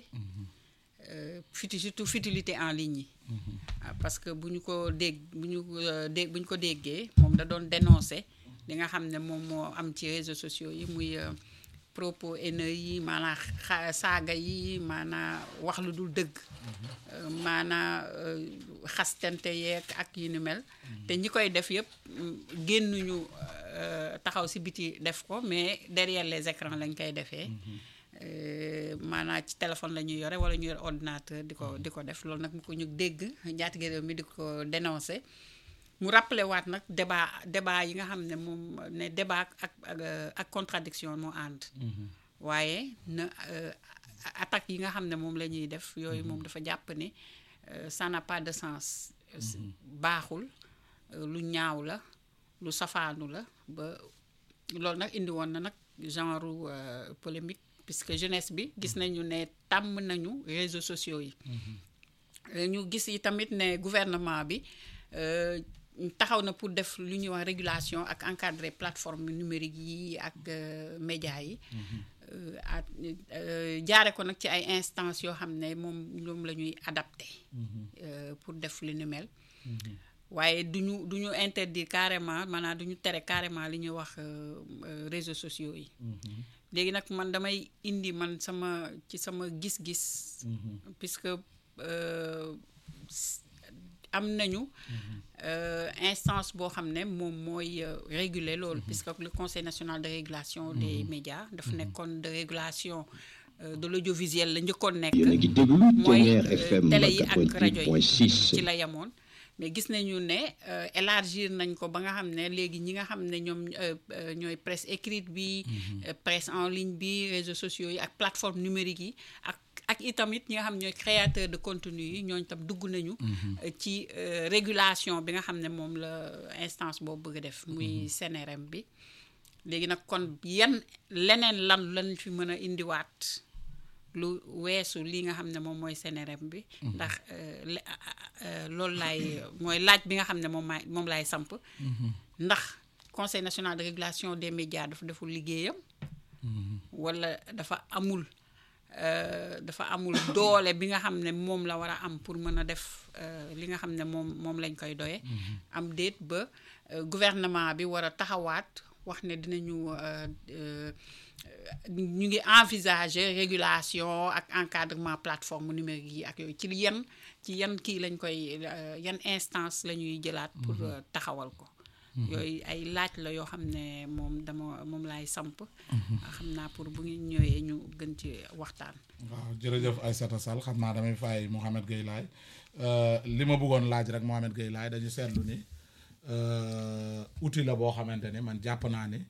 euh, futi surtout futilité en ligne yi Ah, parce que bu ñu ko dégg bu ñu euh, dégg bu ñu ko déggee moom da doon dénoncer li nga xam ne moom moo am ci réseaux sociaux yi muy euh, propos haineux yi maanaa xa saaga yi maanaa wax lu dul dëgg euh, maanaa euh, xastante yeeg ak yu ni mel te ñi koy def yëpp mm, génnuñu euh, taxaw si biti def ko mais derrière les écrans lañ koy defee Euh, maanaa ci téléphone la ñuy yore wala ñu yore ordinateur di ko di ko def loolu nag mu ko ñu dégg njaatige réew mi di ko dénoncé mu rappelé waat nag débat débat yi nga xam ne moom ne débat ak ak euh, ak contradiction moo ànd waaye na euh, attaque yi nga xam ne moom la ñuy def yooyu moom dafa jàpp ne euh, ça n'a pas de sens baaxul euh, lu ñaaw la lu safaanu la ba loolu nag indi woon na nag genre euh, polémique puisque jeunesse bi gis nañu ne tàmm nañu réseaux sociaux yi Euh, ñu gis yi tamit ne gouvernement bi euh, taxaw na pour def lu ñuy wax régulation ak encadrer plateforme numérique yi ak euh, média yi Euh, at euh, jaare ko nag ci ay instances yoo xam ne moom ñoom la ñuy adapté euh, pour def li ni mel waaye du ñu du ñu interdire carrément maanaam du ñu tere carrément li ñuy wax euh, euh, réseaux sociaux yi léegi nag man damay indi man sama ci sama gis-gis puisque euh, s- am nañu euh, instance boo xam ne moom mooy euh, réguler loolu puisque le conseil national de régulation des médias dafa nekkoon de régulation euh, de l'audiovisuel la njëkkoon nekk yéen a ngi déglu mooy Ténière euh, FM télé yi ak rajo yi 88.6 ci la yemoon mais gis nañu ne euh, élargir nañ ko ba nga xam ne léegi ñi nga xam ne ñoom euh, euh, ñooy presse écrite bi euh, presse en ligne bi réseaux sociaux yi ak plateforme numérique yi ak ak itamit ñi nga xam ñooy créateur de contenu yi ñooñu tam dugg nañu euh, ci euh, régulation bi nga xam ne moom la instance boobu bëgg a def muy CNRM bi léegi nag kon yan leneen lan lañ fi mën a indiwaat lu weesu lii nga xam ne moom mooy CNRM bi ndax euh, le- a- a- euh, loolu laay mooy laaj bi nga xam ne moom maay moom laay samp ndax conseil national de régulation des médias dafa deful liggéeyam wala dafa amul euh, dafa amul doole bi nga xam ne moom la war a am pour mën a def euh, li nga xam ne moom moom lañ koy doye am déet ba euh, gouvernement bi war a taxawaat wax ne dinañu euh, euh, ñu ngi envisager régulation ak encadrement plateforme numérique yi ak yooyu ci yan ci yan kii lañ koy euh, yan instance la ñuy jëlaat pour euh, taxawal ko yooyu ay laaj la yoo xam ne moom dama moom laay samp xam naa pour bu ngeen ñëwee ñu gën ci waxtaan waaw jërëjëf Aïssata Sall xam naa damay fay Mouhamed Gueye Laye Euh, li ma bëggoon laaj rek Mouhamed Gueye Laye dañu seetlu ni euh, outil la boo xamante ni man jàpp naa ni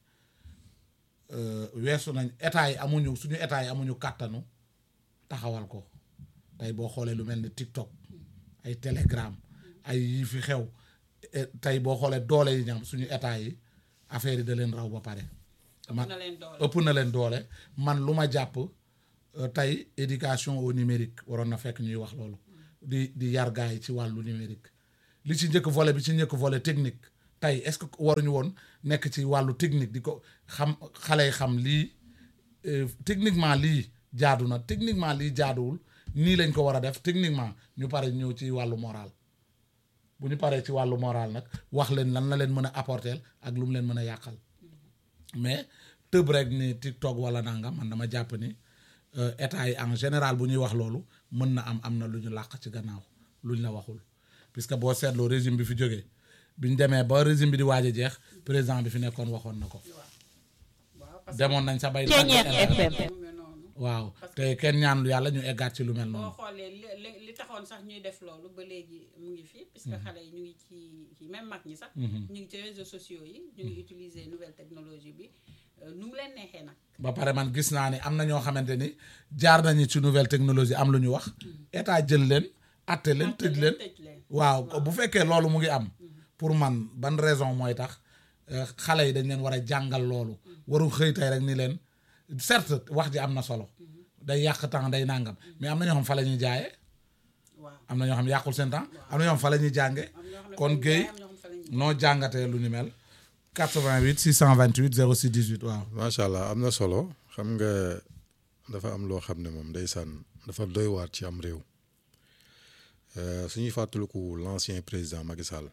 euh, weesu nañ état yi amuñu suñu état yi amuñu kàttanu taxawal ko tey boo xoolee lu mel ni TikTok ay télégramme ay yi fi xew eh, tey boo xoolee doole yi ñam suñu état yi affaire yi da leen raw ba pare man na leen doole. ëpp na leen doole man lu ma jàpp euh, tey éducation au numérique waroon na fekk ñuy wax loolu di di yar gars yi ci wàllu numérique li ci njëkk volet bi ci njëkk volet technique tey est-ce que waruñu woon nekk ci wàllu technique di ko xam xale yi xam lii euh, techniquement lii jaadu na techniquement lii jaaduwul nii lañ ko war a def techniquement ñu pare ñëw ci wàllu moral bu ñu paree ci wàllu moral nag wax leen lan la leen mën a apporter ak lu mu leen mën a yàqal mais tëb rek ni TikTok wala nangam man dama jàpp ni euh, état yi en général bu ñuy wax loolu mën na am am na lu ñu làq ci gannaaw luñ la waxul puisque boo seetloo régime bi fi jógee bi ñu demee ba régime bi di waaj a jeex président bi fi nekkoon waxoon na ko waaw parce demoon nañ sa bay Ceeñeer FM. que mu ngi noonu. waaw te kenn ñaanlu yàlla ñu eggaat ci lu mel boo noonu xoolee li li li taxoon sax ñuy def loolu ba léegi mu ngi fi puisque xale yi ñu ngi ci ci même mag ñi sax. ñu ngi ci réseaux sociaux yi ñu ngi utiliser nouvelle technologie bi euh, nu mu leen neexee nag. ba pare man gis naa ni am na ñoo xamante ni jaar nañu ci nouvelle technologie am lu ñu wax état jël leen atte leen tëj leen tëj leen. waaw bu fekkee loolu mu ngi am pour man ban raison mooy tax euh, xale yi dañ leen war a jàngal loolu waru xëy tey rek ni leen certes wax ji am na solo day yàq temps day nangam mais am na ñoo xam fa la ñuy jaayee waaw am na ñoo xam yàqul seen temps am na ñoo xam fa la ñuy jànge am ñoo xam ne kon fa la ñuy Guèye jaay, am ñoo xam ne fa la ñuy noo jàngatee lu ni mel 88 628 06 18 waaw macha allah am na solo xam nga dafa am loo xam ne moom ndeysaan dafa doy waar ci am réew Euh, suñuy fàttaliku l'ancien président Macky Sall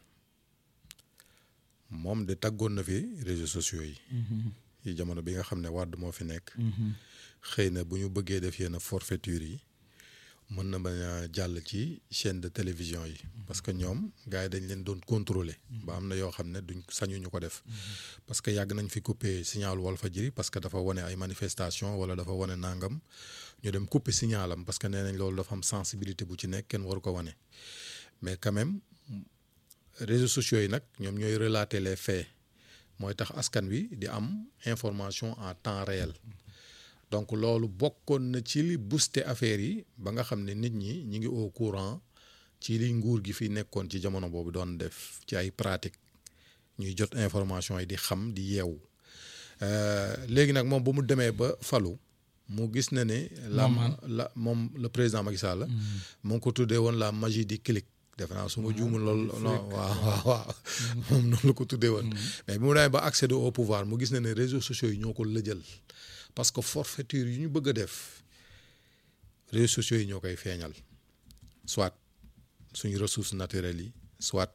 moom de tàggoon na fi réseaux sociaux yi. yi jamono bi nga xam ne Wade moo fi nekk. xëy na bu ñu bëggee def yenn forfaiture yi mën na bañ a jàll ci chaîne de télévision yi. parce que ñoom gars yi dañ leen doon contrôler. ba am na yoo xam ne duñ sañu ñu ko def. parce que yàgg nañ fi couper signal Walfadjri parce que dafa wane ay manifestation wala dafa wane nangam ñu dem couper signalam parce que nee nañ loolu dafa am sensibilité bu ci nekk kenn waru ko wane mais quand même réseaux sociaux yi nag ñoom ñooy relater les faits mooy tax askan wi di am information en temps réel donc loolu bokkoon na ci li booster affaire yi ba nga xam ne nit ñi ñi ngi au courant ci li nguur gi fi nekkoon ci jamono boobu doon def ci ay pratique ñuy jot information yi di xam di yeewu Euh, léegi nag moom ba mu demee ba falu mu gis na ne la la moom le président Macky Sall mu ngi ko tuddee woon la magie du clic defe naa su ma juumul loolu non waaw waaw waaw moom noonu la ko tuddee woon mais bi mu demee ba accéder au pouvoir mu gis na ne réseaux sociaux yi ñoo ko lëjal parce que forfaiture yi ñu bëgg a def réseaux sociaux yi ñoo koy feeñal soit suñu ressources naturelles yi soit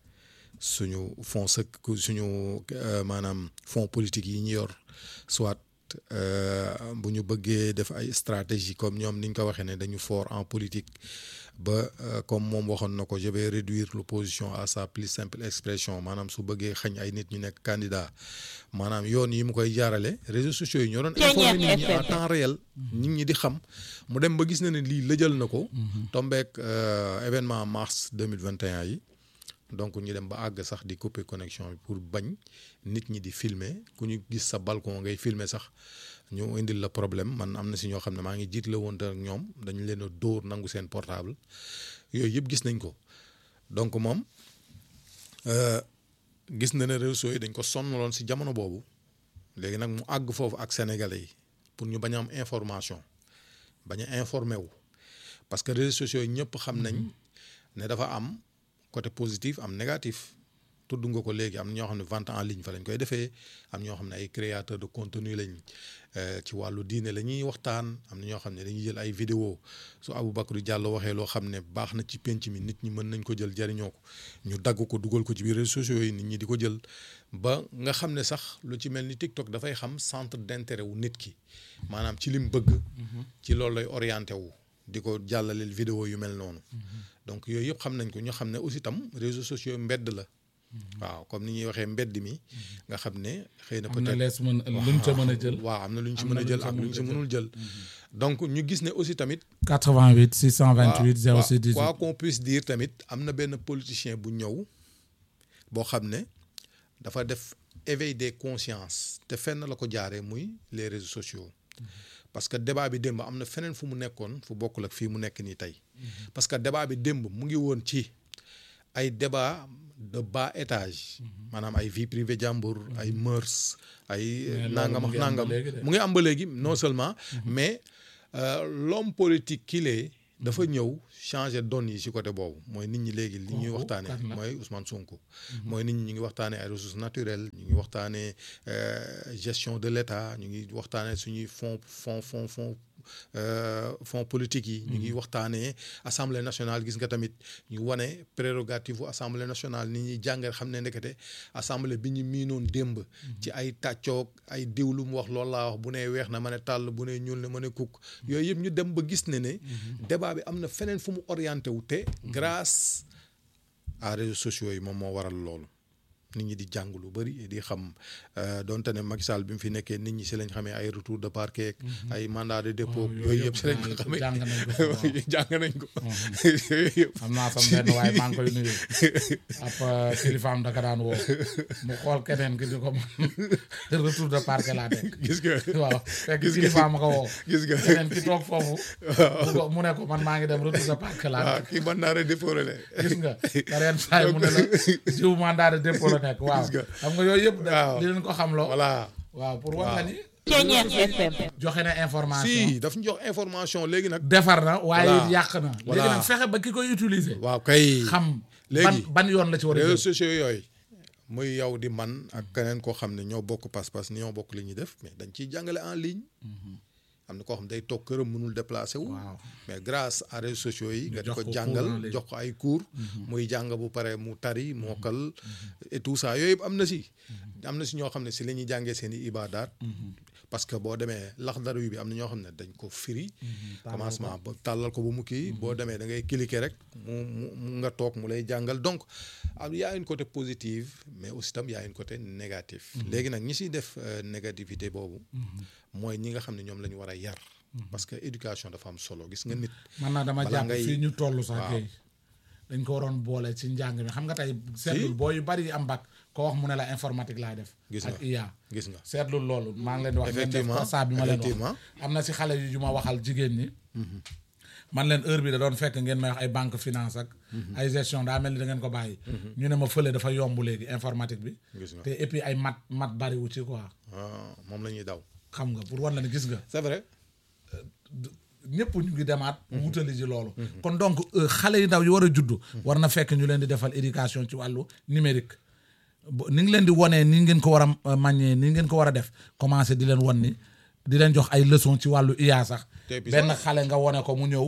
suñu fonds sec suñu euh, maanaam fonds politique yi ñu yor soit euh, bu ñu bëggee def ay stratégie comme ñoom ni ñu ko waxee ne dañu fort en politique ba euh, comme moom waxoon na ko je vais réduire l'opposition à sa plus simple expression maanaam su bëggee xañ ay nit ñu nekk candidat maanaam yoon yi mu koy jaarale réseaux sociaux yi ñoo doon informer nit ñi en temps réel nit ñi di xam mu dem ba gis na ne lii lëjal na ko tombeek euh, événement mars 2021 yi donc ñu dem ba àgg sax di couper connexion bi pour bañ nit ñi di filmer ku ñu gis sa balcon ngay filmer sax ñu indil la problème man am na si ñoo xam ne maa ngi jiit la woon ak ñoom dañu leen a dóor nangu seen portable yooyu yëpp gis nañ ko donc moom euh, gis na ne réseaux yi dañ ko sonnaloon si jamono boobu léegi nag mu àgg foofu ak sénégalais yi pour ñu bañ a am information bañ a informé wu parce que réseaux sociaux yi ñëpp xam nañ ne dafa am côté positif am négatif tudd nga ko léegi am na ñoo xam ne vente en ligne fa lañ koy defee am ñoo xam ne ay créateurs de contenu lañ ci wàllu diine la ñuy waxtaan am na ñoo xam ne dañuy jël ay vidéo su Aboubacry Diallo waxee loo xam ne baax na ci penc mi nit ñi mën nañ ko jël jariñoo ko ñu dagg ko dugal ko ci biir réseaux sociaux yi nit ñi di ko jël ba nga xam ne sax lu ci mel ni TikTok dafay xam centre d'intérêt wu nit ki maanaam ci lim bëgg. ci loolu lay orienté wu. di ko jàllaleel vidéo yu mel noonu. donc yooyu yëpp xam nañ ko ñu xam ne aussi tam réseaux sociaux mbedd la. waaw comme ni ñuy waxee mbedd mi. nga xam ne xëy na am na peut-être lees mën luñ ca mën a jël. waaw am na lu ñu ci am mën na a luñ jël ca ak lu ñu ci mënul mënul jël. donc ñu gis ne aussi tamit. 88 628 06 18 quoi qu'on puisse dire tamit am na benn politicien bu ñëw boo xam ne dafa def éveil des consciences te fenn la ko jaaree muy les réseaux sociaux parce que débat bi démb am na feneen fu mu nekkoon fu bokkul ak fii mu nekk nii tey parce que débat bi démb mu ngi woon ci ay débat de bas étage maanaam ay vie privée jàmbur ay mœurs ay loolu nangam mu ak ngi am ba nangam léegi de. mu ngi am ba léegi non seulement mais euh, l'homme politique qu'il est dafa ñëw changer donne yi ci côté boobu mooy nit ñi léegi li ñuy Kooku waxtaanee kan la? mooy Ousmane Sonko mooy nit ñi ñu ngi waxtaanee ay ressources naturelles ñu ngi waxtaanee euh, gestion de l'État ñu ngi waxtaanee suñuy fonds fonds fonds fonds euh, fonds politiques yi ñu ngi waxtaanee assemblée nationale gis nga tamit ñu wane prérogative bu assemblée nationale nit ñi jàngal xam ne ndekete assemblée bi ñu miinoon démb ci ay tàccoog ay diw lu mu wax loolu laa wax bu nee weex na ma ne tàll bu nee ñuul na ma ne kukk yooyu yëpp ñu dem ba gis ne ne débat bi am na feneen fu mu orienté wu te grâce à réseaux sociaux yi moom moo waral loolu nit ñi di jàng lu bëri di xam euh, donte ne Macky Sall bi mu fi nekkee nit ñi si lañ xamee ay retour de parquet ay mandat de dépôt Oh, yooyu yëpp si lañ yooyu ko xamee jàng nañ ko fi, waaw. jàng nañ ko yooyu yëpp xam naa sam benn waaye maa ngi koy nuyu ab euh, kilifaam daka daan woo mu xool keneen ki di ko retour de parquet laa nekk gis nga waaw fekk Gis nga- kilifaam a ko woo gis nga keneen ki toog foofu mu ko- mu ne ko man maa ngi dem retour de parquet laa waaw nekk kii mandat de dépôt la de gis nga te ren saa yi mu ne la jiw mandat de dépôt la nekk waaw Gis nga. xam nga yooyu yëpp da Waaw. di leen ko xam loo voilà waaw pour wax la ni Ceeñeer FM. joxe na information si daf ñu jox information léegi nag defar na waaye Voilà. yàq na léegi Voilà. nag fexe ba ki koy utiliser waaw kay xam Léegi. ban ban yoon la ci war a réseaux jël sociaux yooyu muy yow di man ak keneen koo xam ne ñoo bokk pas-pas ñoo bokk li ñuy def mais dañ ciy jàngale en ligne am na koo xam ne day toog këram mënul déplacé wu Waaw. mais grâce à réseaux sociaux yi nga di jox ko ko cours en jàngal ligne. jox ko ay cours muy jàng bu pare mu tari mokkal et tout ça yooyu yëpp am na si am na si ñoo xam ne si la ñuy jàngee seen i ibadaat parce que boo demee laxdar wi bi am na ñoo xam ne dañ ko firi commencement ba tàllal ko ba mu kii boo demee da ngay cliquer rek mu mu mu nga toog mu lay jàngal donc am y a une côté positive mais aussi tam y a une côté négatif léegi nag ñi siy def euh, négativité boobu mooy ñi nga xam ne ñoom la ñu war a yar parce que éducation dafa am solo gis nga nit man naa dama balaa jàpp ngay- fii ñu toll sax waaw. kay dañ ko waroon boole ci njàng mi xam nga tey seetlul boo yu bari yi am bac ko wax mu ne la informatique laay def Gis ak nga. IA gis nga seetlul loolu maa ngi leen di wax ngeen def Effectivement, constat bi ma leen wax effectivement. am na si xale yu ma waxal jigéen ñi man leen heure bi da doon fekk ngeen may wax ay banque finance ak ay gestion daa mel ni da ngeen ko bàyyi ñu ne ma fële dafa yomb léegi informatique bi Gis nga. te et puis ay mat mat bariwu ci quoi ah, moom la ñuy daw xam nga pour wan la ne gis nga c'est vrai ñëpp ñu ngi demaat wutali ji loolu kon donc euh, xale yu ndaw yi war a juddu war na fekk ñu leen di defal éducation ci wàllu numérique bo- ni ngi leen di wonee ni ngeen ko war a euh, manier ni ngeen ko war a def commencé di leen won ni di leen jox ay leçon ci wàllu IA sax Te puis benn sax- xale nga wone ko mu ñëw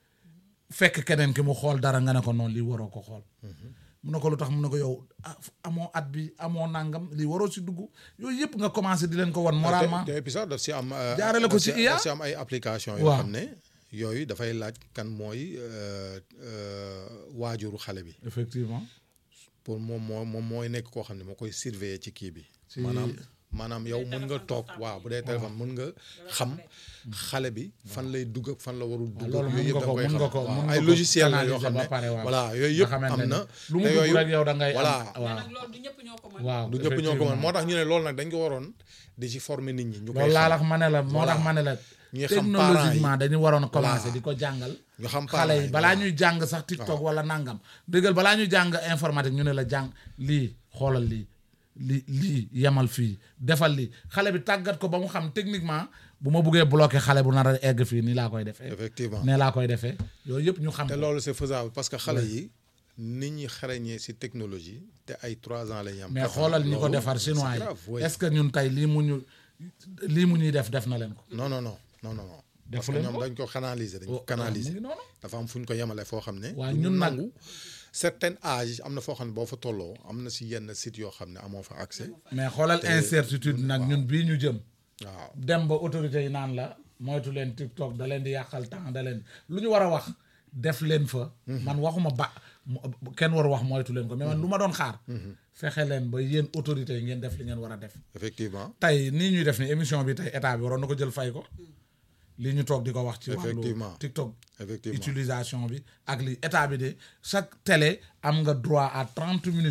fekk keneen ki mu xool dara nga ne ko noonu lii waroo ko xool mun na ko lu tax mun na ko yow ah, amoo at bi amoo nangam lii waroo si dugg yooyu yëpp nga commencé di leen ko won moralement te te puis sax daf si am. euh, Jaarale ko daf ci si- IA? daf si am ay application yoo Waaw. xam ne yooyu dafay laaj kan mooy euh, euh, waajuru xale bi effectivement pour moom moo moom mooy nekk koo xam ne moo koy surveiller ci kii bi. Ci- maanaam maanaam yow mën nga toog waaw bu dee téléphone mën nga xam xale bi fan lay dugg ak fan la warul dugg. loolu yooyu mën yëpp nga da ko koy mën xam nga ko waaw. mën nga ay ko logiciel la yoo analyser xam ba ne pare, waaw. voilà yooyu nga yëpp xamante am ne na. lu mu te dugg yooyu- rek yow da ngay am- voilà waaw loolu du ñëpp ñoo ko mën. waaw du ñëpp ñoo ko mën effectivement. moo tax ñu ne loolu nag dañ ko waroon di ci former nit ñi. ñu koy loolu laa xam. la ma ne la moo Voilà. tax ma ne la ñuy xam parents yi. technologiquement dañu waroon a commencer Voilà. di ko jàngal ñu xam xale parents yi yi, balaa voilà. ñuy jàng sax TikTok wala nangam dëggal balaa ñuy jàng informatique ñu ne la jàng lii xoolal lii lii lii yemal fii defal lii xale bi tàggat ko ba mu xam techniquement bu ma buggee bloquer xale bu nar a egg fii nii laa koy defee effectivement. nee laa koy defee yooyu yëpp ñu xam te ko. loolu c'est faisable parce que xale yi nit ñi xarañee ci technologie te ay trois ans la ñu am. mais quatre ans, xoolal ñi ko loolu, defar chinois c'est yi grave, oui. est-ce que ñun tey lii mu ñu lii mu ñuy def def na leen ko non non non non non non. parce Defu que leen ñoom ko? dañ ko canaliser dañ Oh, ko canaliser mu ngi noonu. dafa am fu ñu ko yemale foo xam ne. Waa, du ñu ñun nag- nangu certain âge am na foo xam ne boo fa tolloo am na ci yenn site yoo xam ne amoo fa accès. mais xoolal incertitude nag ñun bii ñu jëm waaw dem ba autorité yi naan la moytu leen TikTok da leen di yàqal temps da leen lu ñu war a wax def leen fa. man waxuma ba mu- kenn war wax moytu leen ko mais man lu ma doon xaar. fexe leen ba yéen autorités yi ngeen def li ngeen war a def. effectivement. tey nii ñuy def ni émission bi tey état bi waroon na ko jël fay ko lii ñu toog di ko wax ci wàllu Effectivement. TikTok Effectivement. utilisation bi ak li état bi de chaque télé am nga droit à trente minutes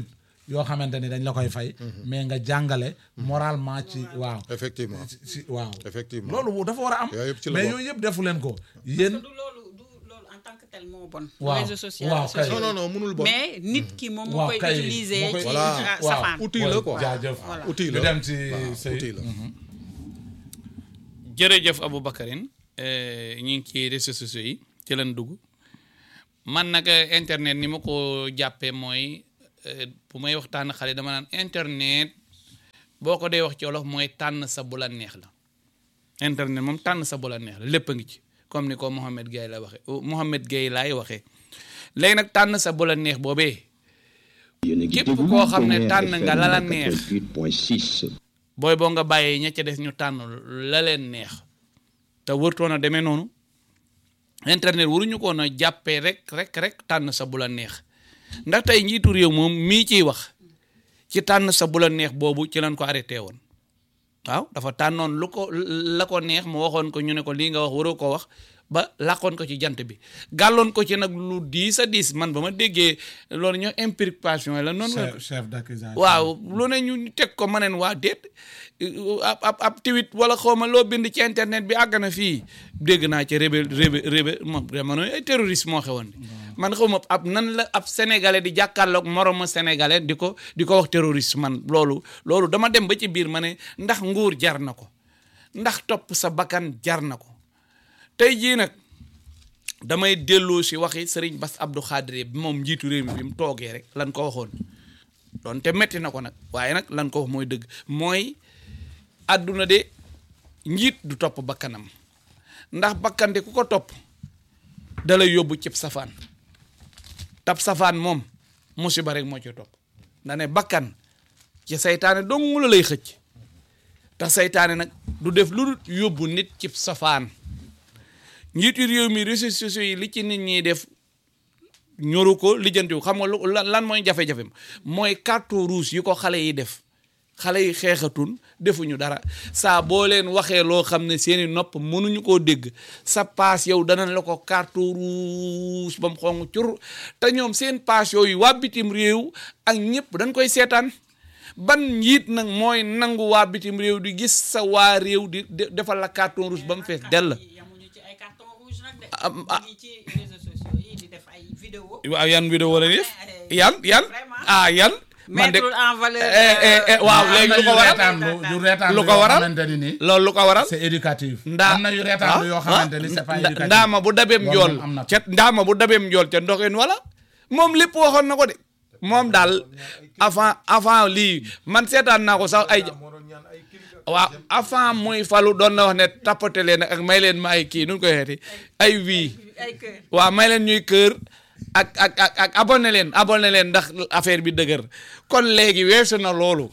yoo xamante ni dañ la koy fay mais nga jàngale moralement ci waaw effectivement ci ci waaw effectivement loolu dafa war a am Yooyu yëpp ci la mais bokk. yooyu yëpp defu leen ko parce yéen que du loolu du loolu en tant que tel moo bon. Waaw. réseau social Waaw, kay. non non non mënul bon mais nit ki moom moo waaw koy kay utiliser moo koy- ci Voilà. ah, waaw. safaan. outil la quoi jaajëf Voilà. outil ñu la dem ci waaw, sëy outil la jërëjëf Aboubacarine ñu ngi ci réseaux sociaux yi ci leen dugg man nag eh, internet ni ma ko jàppee mooy eh, bu may waxtaan xale dama naan internet boo ko dee wax ci wolof mooy tànn sa bu la neex la internet moom tànn sa bu la neex la lépp a ngi ci comme ni ko Mohamed Gueye la waxee Mohamed Gueye laay waxee léegi nag tànn sa bu la neex boobee képp koo xam ne tànn nga la la neex booy boo nga bàyyee ña ca des ñu tànn la leen neex te wërtoon a demee noonu internet waruñu ko na jàppee rek rek rek tànn sa bu la neex ndax tey njiitu réew moom mii ciy wax ci tànn sa bu la neex boobu ci lañ ko arrêté woon waaw dafa tànnoon lu ko la ko neex mu waxoon ko ñu ne ko lii nga wax waroo ko wax ba làqoon ko ci jant bi gàlloon ko ci nag lu diis a diis man ba ma déggee loolu ñoo implication la noonu chef chef d'accusation waaw lu ne ñu teg ko ma neen waa déet ab ab ab tweet wala xawma loo bind ci internet bi àgg na fii dégg naa ci rébé rébé rébé moom jamono ay terroriste moo xewoon di man xawma ab nan la ab sénégalais di jàkkaarloog moromu sénégalais di ko di ko wax terroriste man loolu loolu dama dem ba ci biir ma ne ndax nguur jar na ko ndax topp sa bakkan jar na ko tey jii nag damay delloo si waxi Serigne Bass Abdou Khadre bi moom njiitu réew mi bi mu toogee rek lan ko waxoon doonte metti na ko nag waaye nag lan ko wax mooy dëgg mooy àdduna de njiit du topp bakkanam ndax bakkan de ku ko topp dalay yóbbu cib safaan tab safaan moom musiba rek moo ci topp nda ne bakkan ci saytaane dong la lay xëcc te saytaane nag du def lu dul yóbbu nit cib safaan njiitu réew mi réseaux sociaux yi li ci nit ñiy def ñoru ko lijjantiwu xam nga lu lan lan mooy jafe-jafe mooy carton rouge yi ko xale yi def xale yi xeexatun defuñu dara saa boo leen waxee loo xam ne seeni nopp mënuñu koo dégg sa paas yow danañ la ko carton rouge ba mu xong cur te ñoom seen paas yooyu waa bitim réew ak ñëpp dañ koy seetaan ban njiit nag mooy nangu waa bitim réew di gis sa waa réew di di- defal la carton rouge ba mu fees dell yamuñu ci ay carton rouge nag de. Am- ah. ñu ngi ci réseaux sociaux yi di def ay vidéo. waaw yan vidéo la def yan yan Vraiment. ah yan man de mettre en valeur. eh, eh, eh, waaw am léegi na lu yu ko waral reetaan lu yu reetaan Lu lu ko yoo waral? xamante ni nii loolu lu ko waral c'est éducatif ndaa am na yu reetaan lu yoo xamante ni c'est pas nda- éducatif ndaama bu dabeem Loolu njool moom am na ca ndaama bu dabeem njool ca ndoxeen wala moom lépp waxoon na ko de moom daal avant avant lii man seetaan naa ko sax ay waaw avant muy falu doon na wax ne tappate leen ak may leen ma ay kii nu ñu koy xeeti ay wii ay kër. waaw may leen ñuy kër ak ak ak ak abonné leen abonné leen ndax affaire bi dëgër kon léegi weesu na loolu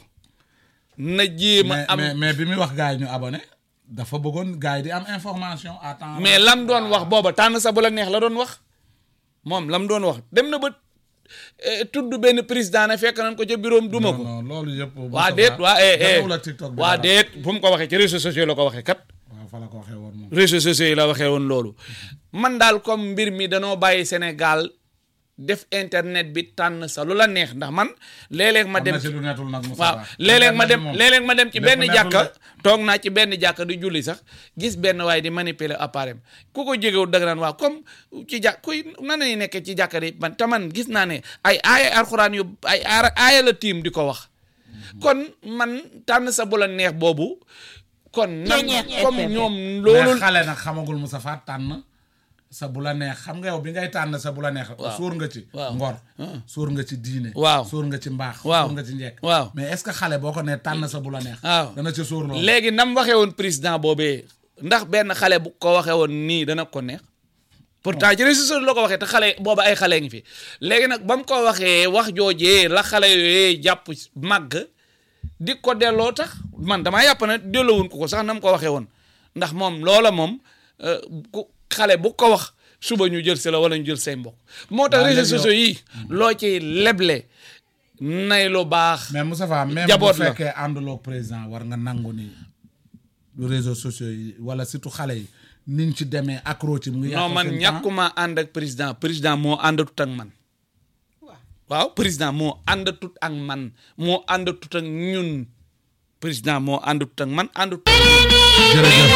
na jéem a mais am mais mais bi muy wax gars yi ñu abonné dafa bëggoon gars yi di am information à temps mais lam doon wax booba tànn sa bu la neex la doon wax moom lam doon wax dem na ba eh, tudd benn président ne fekk nañ ko ca bureau am duma ko non loolu yëpp waa déet waa eh eh jotewul ak TikTok bi waa dara. déet fu mu ko waxee ci réseaux sociaux la ko waxee kat waaw fa la ko waxee woon moom réseaux sociaux yi la waxee woon loolu man daal comme mbir mi danoo bàyyi Sénégal def internet bi tànn sa lu la neex ndax man léeg-léeg ma am dem na ci lu netul nag Moussa waaw léeg-léeg ma dem léeg-léeg ma dem ci lépp benn neexul jàkka de. toog naa ci benn jàkka di julli sax gis benn waaye di manipuler appareil ku ko jegewul dëgg naan waaw comme ci jàkk kuy nan lay nekkee ci jàkka di man te man gis naa ne ay aaya alxuraan yu ay aara aaya la tiim di ko wax kon man tànn sa bu la neex boobu kon nan comme ñoom loolu loolu xale nag xamagul Moussa Fall tànn sa bu la neex xam nga yow bi ngay tànn sa bu la neex Waaw. sóor nga ci Waaw. ngor sóor nga ci diine Waaw. sóor nga ci mbaax Waaw. sóor nga ci njekk Waaw. mais est-ce que xale boo ko nee tànn sa bu la neex Waaw. dana ci sóor loolu léegi nam waxee woon président boobee ndax benn xale bu ko waxee woon nii dana ko neex pourtant ci réseaux sociaux la ko waxee te xale booba ay xale ngi fi léegi nag ba mu ko waxee wax joojee la xale yooyee jàpp màgg di ko delloo tax man damaa yàpp ne delloowun ko ko sax nam ko waxee woon ndax moom loola moom euh, ku xale bu ko wax suba ñu jël si la wala ñu jël say mbokk moo tax Waaw, réseaux léegi yow- sociaux yi loo ci leble nay lu baax mais Moussa Fall même bu Jaboot la. fekkee ànduloo ak président war nga nangu ni réseaux sociaux yi wala surtout xale yi niñ ci demee accro ci mu ngi non yàq man seen temps. ñàkkuma ànd ak président président moo àndatut ak man waaw waaw président moo àndatut ak man moo àndatut ak ñun président moo àndatut ak man àndatut jërëjëf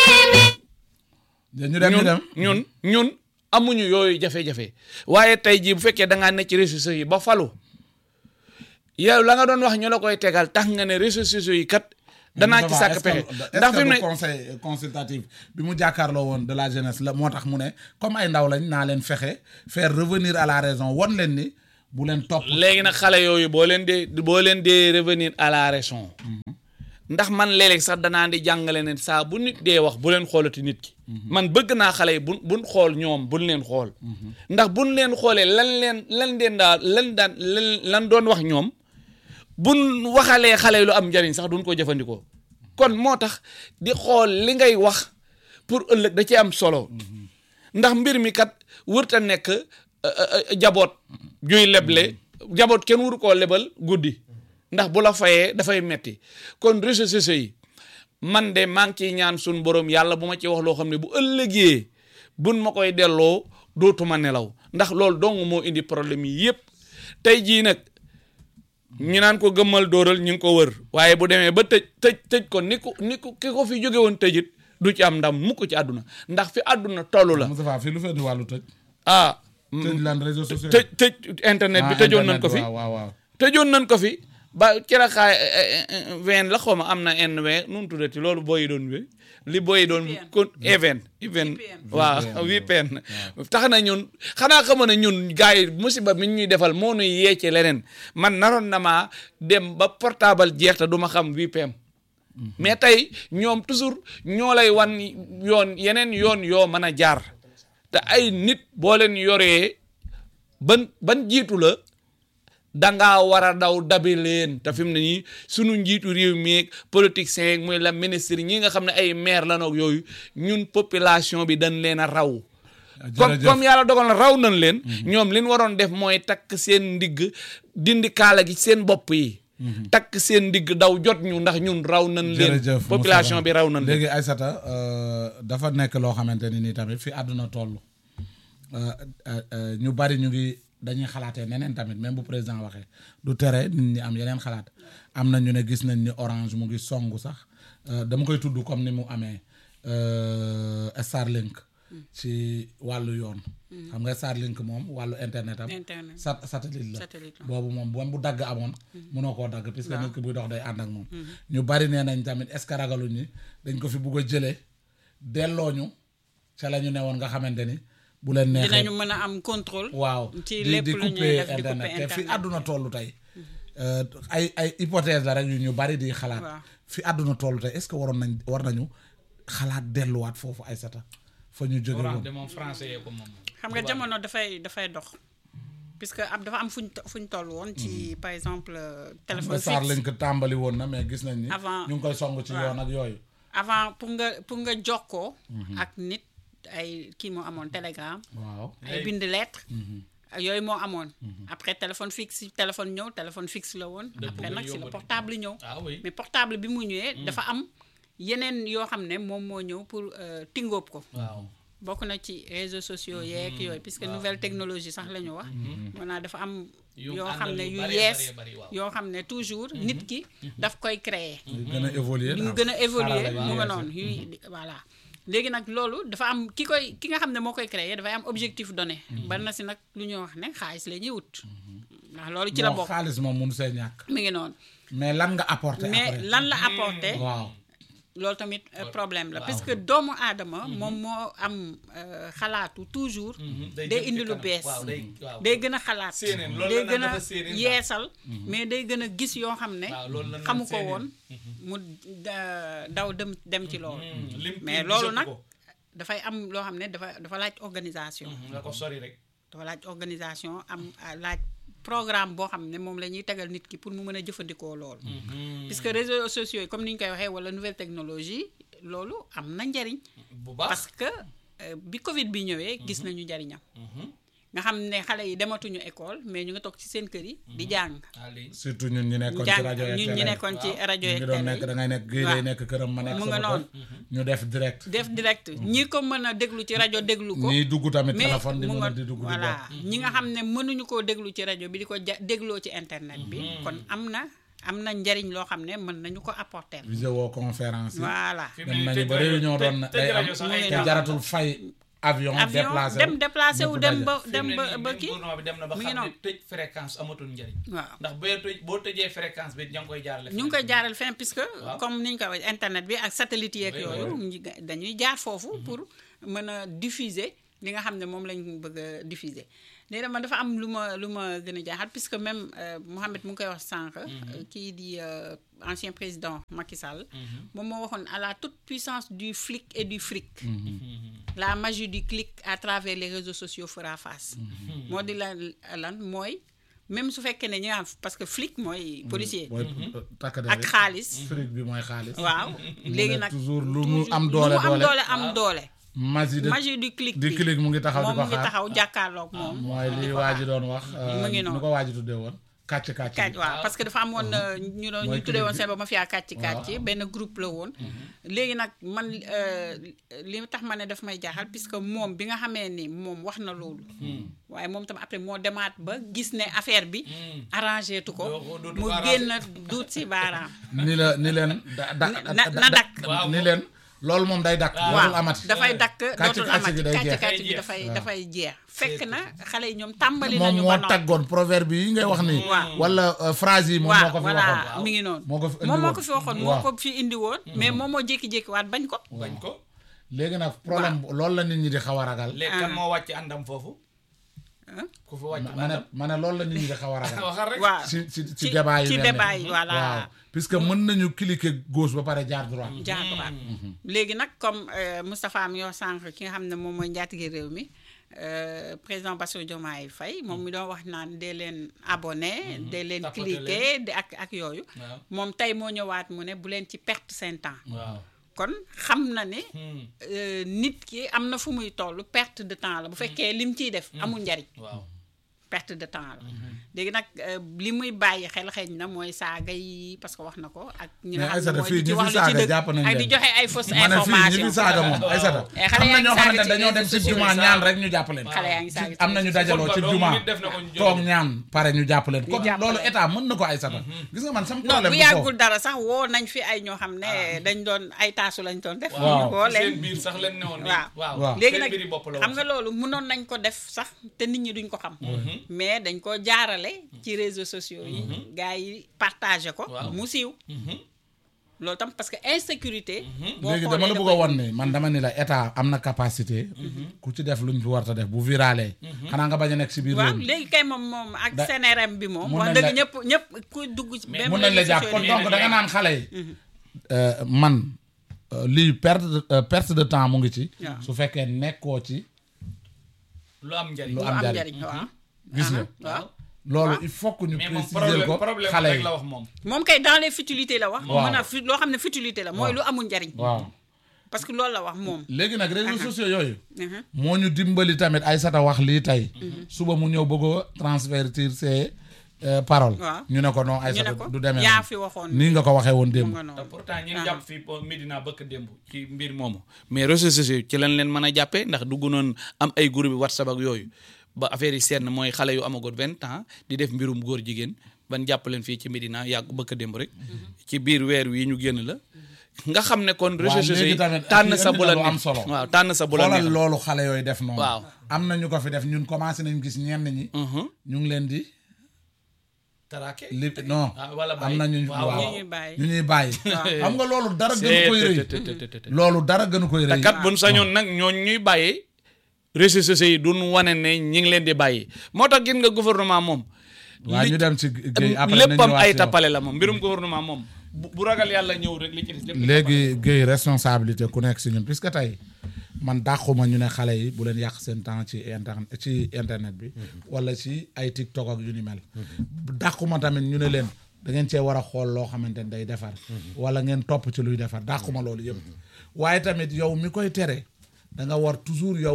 ñu dem ñu ñun dem ñun ñun amuñu yooyu jafe-jafe waaye tey jii bu fekkee da ngaa ne ci réseaux sociaux yi ba falu yow la nga doon wax ñu la koy tegal tax nga ne réseaux sociaux yi kat danaa ci sàkk pexe ndax fi mu ne conseil consultatif bi mu jàkkaarloo woon de la jeunesse la moo tax mu ne comme ay ndaw lañ naa leen fexe faire revenir à la raison won leen ni bu leen topp léegi nag xale yooyu boo leen dee boo leen dee revenir à la raison ndax man léeg-léeg sax danaa di jàngale ne saa bu nit dee wax bu leen xoolati nit ki man bëgg naa xale yi bu buñ xool ñoom buñ leen xool ndax buñ leen xoolee lan leen lan leen daal lan daan lan lan doon wax ñoom buñ waxalee xale yi lu am njariñ sax duñ ko jëfandikoo kon moo tax di xool li ngay wax pour ëllëg da ci am solo ndax mbir mi kat wërta nekk euh, euh, jaboot juy leble jaboot kenn wuru koo lebal guddi ndax bu la fayee dafay metti kon réseaux sociaux yi man de maa ngi ciy ñaan suñ borom yàlla bu ma ci wax loo xam ne bu ëllëgee buñ ma koy delloo dootuma nelaw ndax loolu dong moo indi problème yi yépp tey jii nag ñu naan ko gëmmal dóoral ñu ngi ko wër waaye bu demee ba tëj tëj tëj ko ni ko ni ko ki ko fi jóge woon tëjit du ci am ndam mukk ci àdduna ndax fi àdduna toll la Moustapha fii lu fee di wàllu tëj ah tëj lan réseaux sociaux tëj tëj internet bi Ah, tëjoon nañ internet, ko fi waaw waaw waaw tëjoon nañ ko fi ba ceraxaay ven la xaw ma am na NV nu mu tuddati loolu booyi doon bi li booyi doon VPN. kon even even VPN. waaw VPN tax na ñun xanaa xamoon ne ñun gars yi musiba mi ñuy defal moo nuy yee ci leneen man naroon na maa dem ba portable jeex te du ma xam VPN mais tey ñoom toujours ñoo lay wan yoon yeneen yoon yoo mën a jaar te ay nit boo leen yoree ban ban jiitu la dangaa war a daw dabi leen te fi mu ne nii sunu njiitu réew mi ak politiciens yeeg muy la ministre ñi nga xam ne ay maire la noog yooyu ñun population bi dañ leen a raw comme jërëjëf. comme yàlla dogal na raw nañ leen ñoom li ñu waroon def mooy takk seen ndigg dindi kaala gi seen bopp yi takk seen ndigg daw jot ñu ndax ñun raw nañ leen jërëjëf population Moustapha. bi raw nañ leen léegi Aïssata euh, dafa nekk loo xamante ni nii tamit fi àdduna toll euh, euh, euh, ñu bari ñu ngi dañuy xalaatee neneen tamit même bu président waxee du tere nit ñi am yeneen xalaat am na ñu ne gis nañ ni orange mu ngi songu sax euh, dama koy tudd comme ni mu amee euh, Starlink ci wàllu yoon xam nga Starlink moom wàllu internet am Internet. sat satellite la Satellite la. boobu moom bu bu dagg amoon mënoo koo dagg puisque nit ki buy dox day ànd ak moom ñu bari nee nañ tamit est-ce que ragaluñ ni dañ ko fi bugg a jëlee delloo ñu ca la ñu ne woon nga xamante ni bu leen neexee dinañu mën a am contrôle. waaw ci di lépp di lu ñuy couper def di internet couper te fi internet. àdduna tollu tey euh, ay ay hypothèse la rek yu ñu bari di xalaat Waaw. fi àdduna tollu tey est-ce que waroon nañ war nañu xalaat delluwaat foofu ay sata fa ñu jóge woon de moom français yee ko moom xam nga jamono dafay dafay dox puisque ab dafa am fuñ to- fuñ toll woon ci par exemple euh, téléphone saar fixe lañ ko tàmbali woon na mais gis nañ ni Avant- ñu ngi koy song ci waaw. yoon ak yooyu avant pour nga pour nga jokkoo ak nit ay kii moo amoon télégramme waaw ay bind lettre yooyu moo amoon après téléphone fixe si téléphone ñëw téléphone fixe la woon après nag si la portable yi ñëw ah oui mais portable bi mu ñëwee dafa am yeneen yoo xam ne moom moo ñëw pour euh, tingóob ko waaw bokk na ci réseaux sociaux yeeg yooyu puisque nouvelle technologie sax la ñu wax maanaam dafa am Yu yoo àndal xam ne yu yu bare, yees bare, bare, waaw. yoo xam ne toujours nit ki daf koy créer ñu gën a évoluer ñu daal. gën a évoluer Xarala yu mu nga yees yi. noonu yuy voilà léegi nag loolu dafa am ki koy ki nga xam ne moo koy créer dafay am objectif donné bari na si nag lu ñuy wax ne xaalis la ñuy wut ndax loolu ci la Bon, bokk xaalis moom mun see ñàkk mi ngi noonu mais lan nga apporter mais après lan la apporter waaw loolu tamit euh, problème la parce que doomu aadama moom moo am euh, xalaatu toujours day day jëm ci indi lu kanam. bees waaw day waaw. day gën a xalaat Séeneen, loolu day la gën naan a dafa séeneen daal. yeesal mais day gën a gis yoo xam ne waaw loolu la naan xamu ko séeneen. woon mu da- daw dem dem ci loolu lim mais lim loolu gisatu nag ko. dafay am loo xam ne dafa dafa laaj organisation nga ko sori rek dafa laaj organisation am ah, laaj programme boo xam ne moom la ñuy tegal nit ki pour mu mën a jëfandikoo loolu puisque réseaux sociaux yi comme ni ñu koy waxee wala nouvelle technologie loolu am na njariñ bu baax parce que euh, bi Covid bi ñëwee gis nañu njariñam nga xam ne xale yi dematuñu école mais ñu ngi toog ci seen kër yi di jàng ah lii surtout ñun ñi nekkoon ci jàng rajo yeeg ñun télé ñi yi. nekkoon ci rajo ñu yeeg ngi doon télé nekk yi. da ngay nekk géej waaw. day nekk këram ma nekk Mu nga sama noonu. kër ñu def direct def direct ñi ko mën a déglu ci rajo déglu ko ñiy dugg tamit mais téléphone di mu mën nga a di dugg di voilà bokk ñi nga xam ne mënuñu koo déglu ci rajo bi di ko ja dégloo ci internet bi kon am na am na njariñ loo xam ne mën nañu ko apporter vidéo conférence yi voilà fi mu dem ne nañu tëj ba rajo- réunion doon na tëj day am rajo sax ay Mu ngi te noonu. jaratul fay avion avion déplacé dem wu, déplacé wu ñëpp dem daje. ba fi dem mu ne ba nii ba même kii gouvernement bi dem na ba mu ngi xam ne noonu. tëj fréquence amatul njëriñ waaw ndax boo tëj boo tëjee fréquence bi ña ngi koy jaarale ñu ngi koy jaaral fenn puisque Waaw. comme ni ñu ko waxee internet bi ak satellite yeeg Oui, yooyu ñi ga- dañuy jaar foofu pour mën a diffuser li nga xam ne moom lañ bëgg a diffuser léegi man dafa am lu ma lu ma gën a jaaxal puisque même euh, Mohamed mu ngi koy wax sànq euh, kii di euh, ancien président Macky Sall moom moo waxoon à la toute puissance du flic et du fric la magie du clic à travers les réseaux sociaux fera face moo di la lan mooy même su fekkee ne ñi nga xam parce que flic mooy policier mooy takk der ak yi. xaalis fric bi mooy xaalis waaw léegi ne nag toujours lu mu toujours- am lu doole mu am doole. doole am doole magie de magie du clic di bi clic mu ngi taxaw di moom ko mu ngi xaar taxaw jàkkaarloog moom mooy li waa ji doon wax Mu ngi nu noonu. ko waa ji tuddee woon kàcc kàcc kàcc waaw parce que dafa amoon euh, ñu doon Mooy ñu tuddee woon clic bi. seen ba ma fiyaa kàcc kàcc benn groupe la woon léegi nag man euh, li tax ma ne daf may jaaxal puisque moom bi nga xamee ni moom wax na loolu waaye moom tam après moo demaat ba gis ne affaire bi arrangé tu ko Doo- dootu mu ko arrangé. génn duut si baaraam ni la ni leen da da na- na dakk. Waaw. ni leen loolu moom day dakk dootul waaw amati dafay dakk Kàcc dootul kàcc amati gi day kàcc jeex. kàcc bi Day dafay jeex. dafay jeex fekk na xale yi ñoom tàmbali moom nañu moo ba noppi taggoon proverbe yi ngay wax nii Waaw. wala euh, phrase yi moom moo waaw ko fi voilà waxoon mi ngi noonu moo ko fi indi moom moo woon. ko fi waxoon moo Waaw. ko fi indi woon mais moom moo jékki-jékki waat bañ ko bañ ko léegi nag problème loolu la nit ñi di xaw a ragal léegi kan moo wàcc àndam foofu Hein? ku fi wàcc ma ne ma ne loolu la nit ñi di xaw a ragal waxal rek waaw ci ci ci ci- débat yi ci mel ni. débat yi, voilà. waaw puisque mën nañu cliquer gauche ba pare jaar droit jaatuwaat léegi nag comme euh, Moustapha mi yoo sànq ki nga xam ne moom mooy njaatige réew mi euh, président Bassirou Diomaye Faye moom mi doon wax naan dee leen abonné dee leen Tapoter cliquer de ak ak yooyu waaw moom tey moo ñëwaat mu ne bu leen ci perte seen temps waaw kon xam na ne Hmm. euh, nit ki am na fu muy toll perte de temps la bu fekkee lim ciy def amul njariñ waaw perte de temps la léegi nag euh, li muy bàyyi xel xëy na mooy saaga yi parce que wax na ko ak ñi nga mais xam ne Aïssata mooy fii di ci ñi wax fi lu ci saaga dëgg jàpp nañ ak di leen. joxe ay fausse ma ne fii ñi information fi saaga moom Aïssata Eh, xale am na yaa ngi ñoo xamante saaga ne dañoo ci dem ci réseaux juma sociaux. ñaan rek ñu jàpp leen xale yaa ngi saaga am na ñu dajaloo ci Football juma doomu nit def na ko ñu jóge. toog ñaan pare ñu jàpp leen comme jàpp loolu leen. état mën na ko Aïssata gis nga man sam non problème bu du foofu yàggul dara sax woo nañ fi ay ñoo xam ne dañ doon ay taasu lañ doon def Waaw. woo ci seen leen biir sax leen newoon waaw waaw Waaw. léegi seen nag mbiri bopp la xam woon nga sax. loolu mënoon nañ ko def sax te nit ñi duñ ko xam mais dañ ko jaarale ci réseaux sociaux yi gars yi partagé ko Waaw. mu siiw Mhm. loolu tam parce que insécurité boo léegi dama la xoolee bëgg a won ni man dama ni la état am na capacité ku ci def luñ fi war a def bu virale xanaa nga bañ a nekk si biir réew waaw mi léegi kay moom moom ak Da- CNRM bi moom mun wax nañ dëgg la- ñëpp ñëpp ku dugg ci même mun nañ la réseaux jàpp sociaux kon yi donc da nga naan xale yi euh, man euh, lii perte de euh, perte de temps mu ngi ci Waaw. su fekkee nekkoo ci lu am njariñ lu lu am am njariñ. njariñ waaw gis nga waaw loolu il faut que ñu mais moom préciser problème ko problème xale rek yi la wax moom moom kay dans les futilités la wax Waaw. mën a fi loo xam ne futilité la mooy lu amul njariñ waaw parce que loolu la wax moom léegi nag réseaux sociaux yooyu Mhm. moo ñu dimbali tamit Aïssata wax lii tey suba mu ñëw bëgg a transvertir ses euh, paroles Waaw. ñu ne ko non ñu Aïssata ne ko du demee yaa noonu. fi waxoon nii nga ko waxee woon mu démb nga te noonu pourtant ñi Ah. jàpp fii po Medina bëkk démb ci mbir moomu mais réseaux sociaux ci lañ leen mën a jàppee ndax dugg noon am ay groupe whatsapp ak yooyu ba affaire yi seet na mooy xale yu amagoon vingt ans di def mbirum góor jigéen ban jàpp leen fii ci Medina yàgg bëkk démb rek ci biir weer wi ñu génn la nga xam ne kon réseaux sociaux léegi yi tamit tànn kii sa indi bu na la lu am neex solo. waaw tànn sa bu la xoolal neex loolu xale yooyu def noonu Waaw. am na ñu ko fi def ñun commencé nañ gis ñenn ñi Mhm. ñu ngi leen di taraake li non ah wala am bàyyi. na ñu waaw waaw ñu ñuy bàyyi ñu ñuy bàyyi xam nga loolu dara gënu C'est- koy rëy te- te- te- te- te- te. loolu dara gënu koy te rëy kat buñ sañoon nag ñooñ ñuy bàyyi réseaux sociaux yi duñ wane ne ñi ngi leen di bàyyi moo tax gis nga gouvernement moom waa li- ñu dem ci Guèye après léppam nañu ay waat tappale la moom mbirum gouvernement moom bu bu ragal yàlla ñëw rek li ci des lépp léegi Guèye responsabilité ku nekk si ñun puisque tey man dàquma ñu ne xale yi bu leen yàq seen temps ci internet ci internet bi wala ci ay TikTok ak yu ni mel dàquma tamit ñu ne leen da ngeen cee war a xool loo xamante ne day defar wala ngeen topp ci luy defar dàquma loolu yëpp waaye tamit yow mi koy tere da nga war toujours yow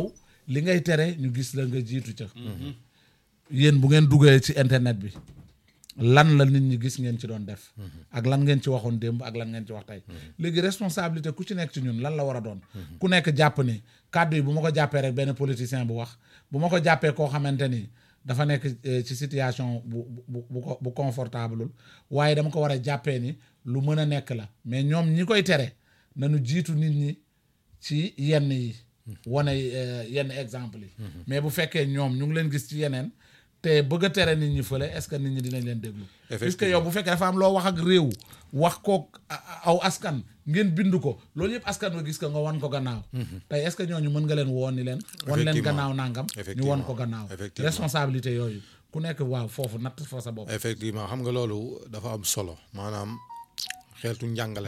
li ngay tere ñu gis la nga jiitu ca yéen bu ngeen duggee ci internet bi lan la nit ñi gis ngeen ci doon def ak lan ngeen ci waxoon démb ak lan ngeen ci wax tey léegi responsabilité ku ci nekk ci ñun lan la war a doon ku nekk jàpp ni kàddu yi bu ma ko jàppee rek benn politicien bu wax bu ma ko jàppee koo xamante ni dafa nekk eh, ci situation bu bu bu ko bu confortable waaye dama ko war a jàppee ni lu mën a nekk la mais ñoom ñi koy tere nañu jiitu nit ñi ci yenn yi wane eh, yenn exemple yi mais bu fekkee ñoom ñu ngi leen gis ci yeneen te bëgg a tere nit ñi fële est-ce que nit ñi dinañ leen déglu puisque yow bu fekkee dafa am loo wax ak réew wax ko aw askan ngeen bind ko loolu yëpp askan wa gis ko nga wan ko gannaaw tey est-ce que ñooñu mën nga leen woon ni leen wan leen Effectivement. gannaaw nangam ñu won ko gannaaw Effectivement. responsabilité yooyu ku nekk waaw foofu natt fa sa bopp effectivement xam nga loolu dafa am solo maanaam xeetu njàngale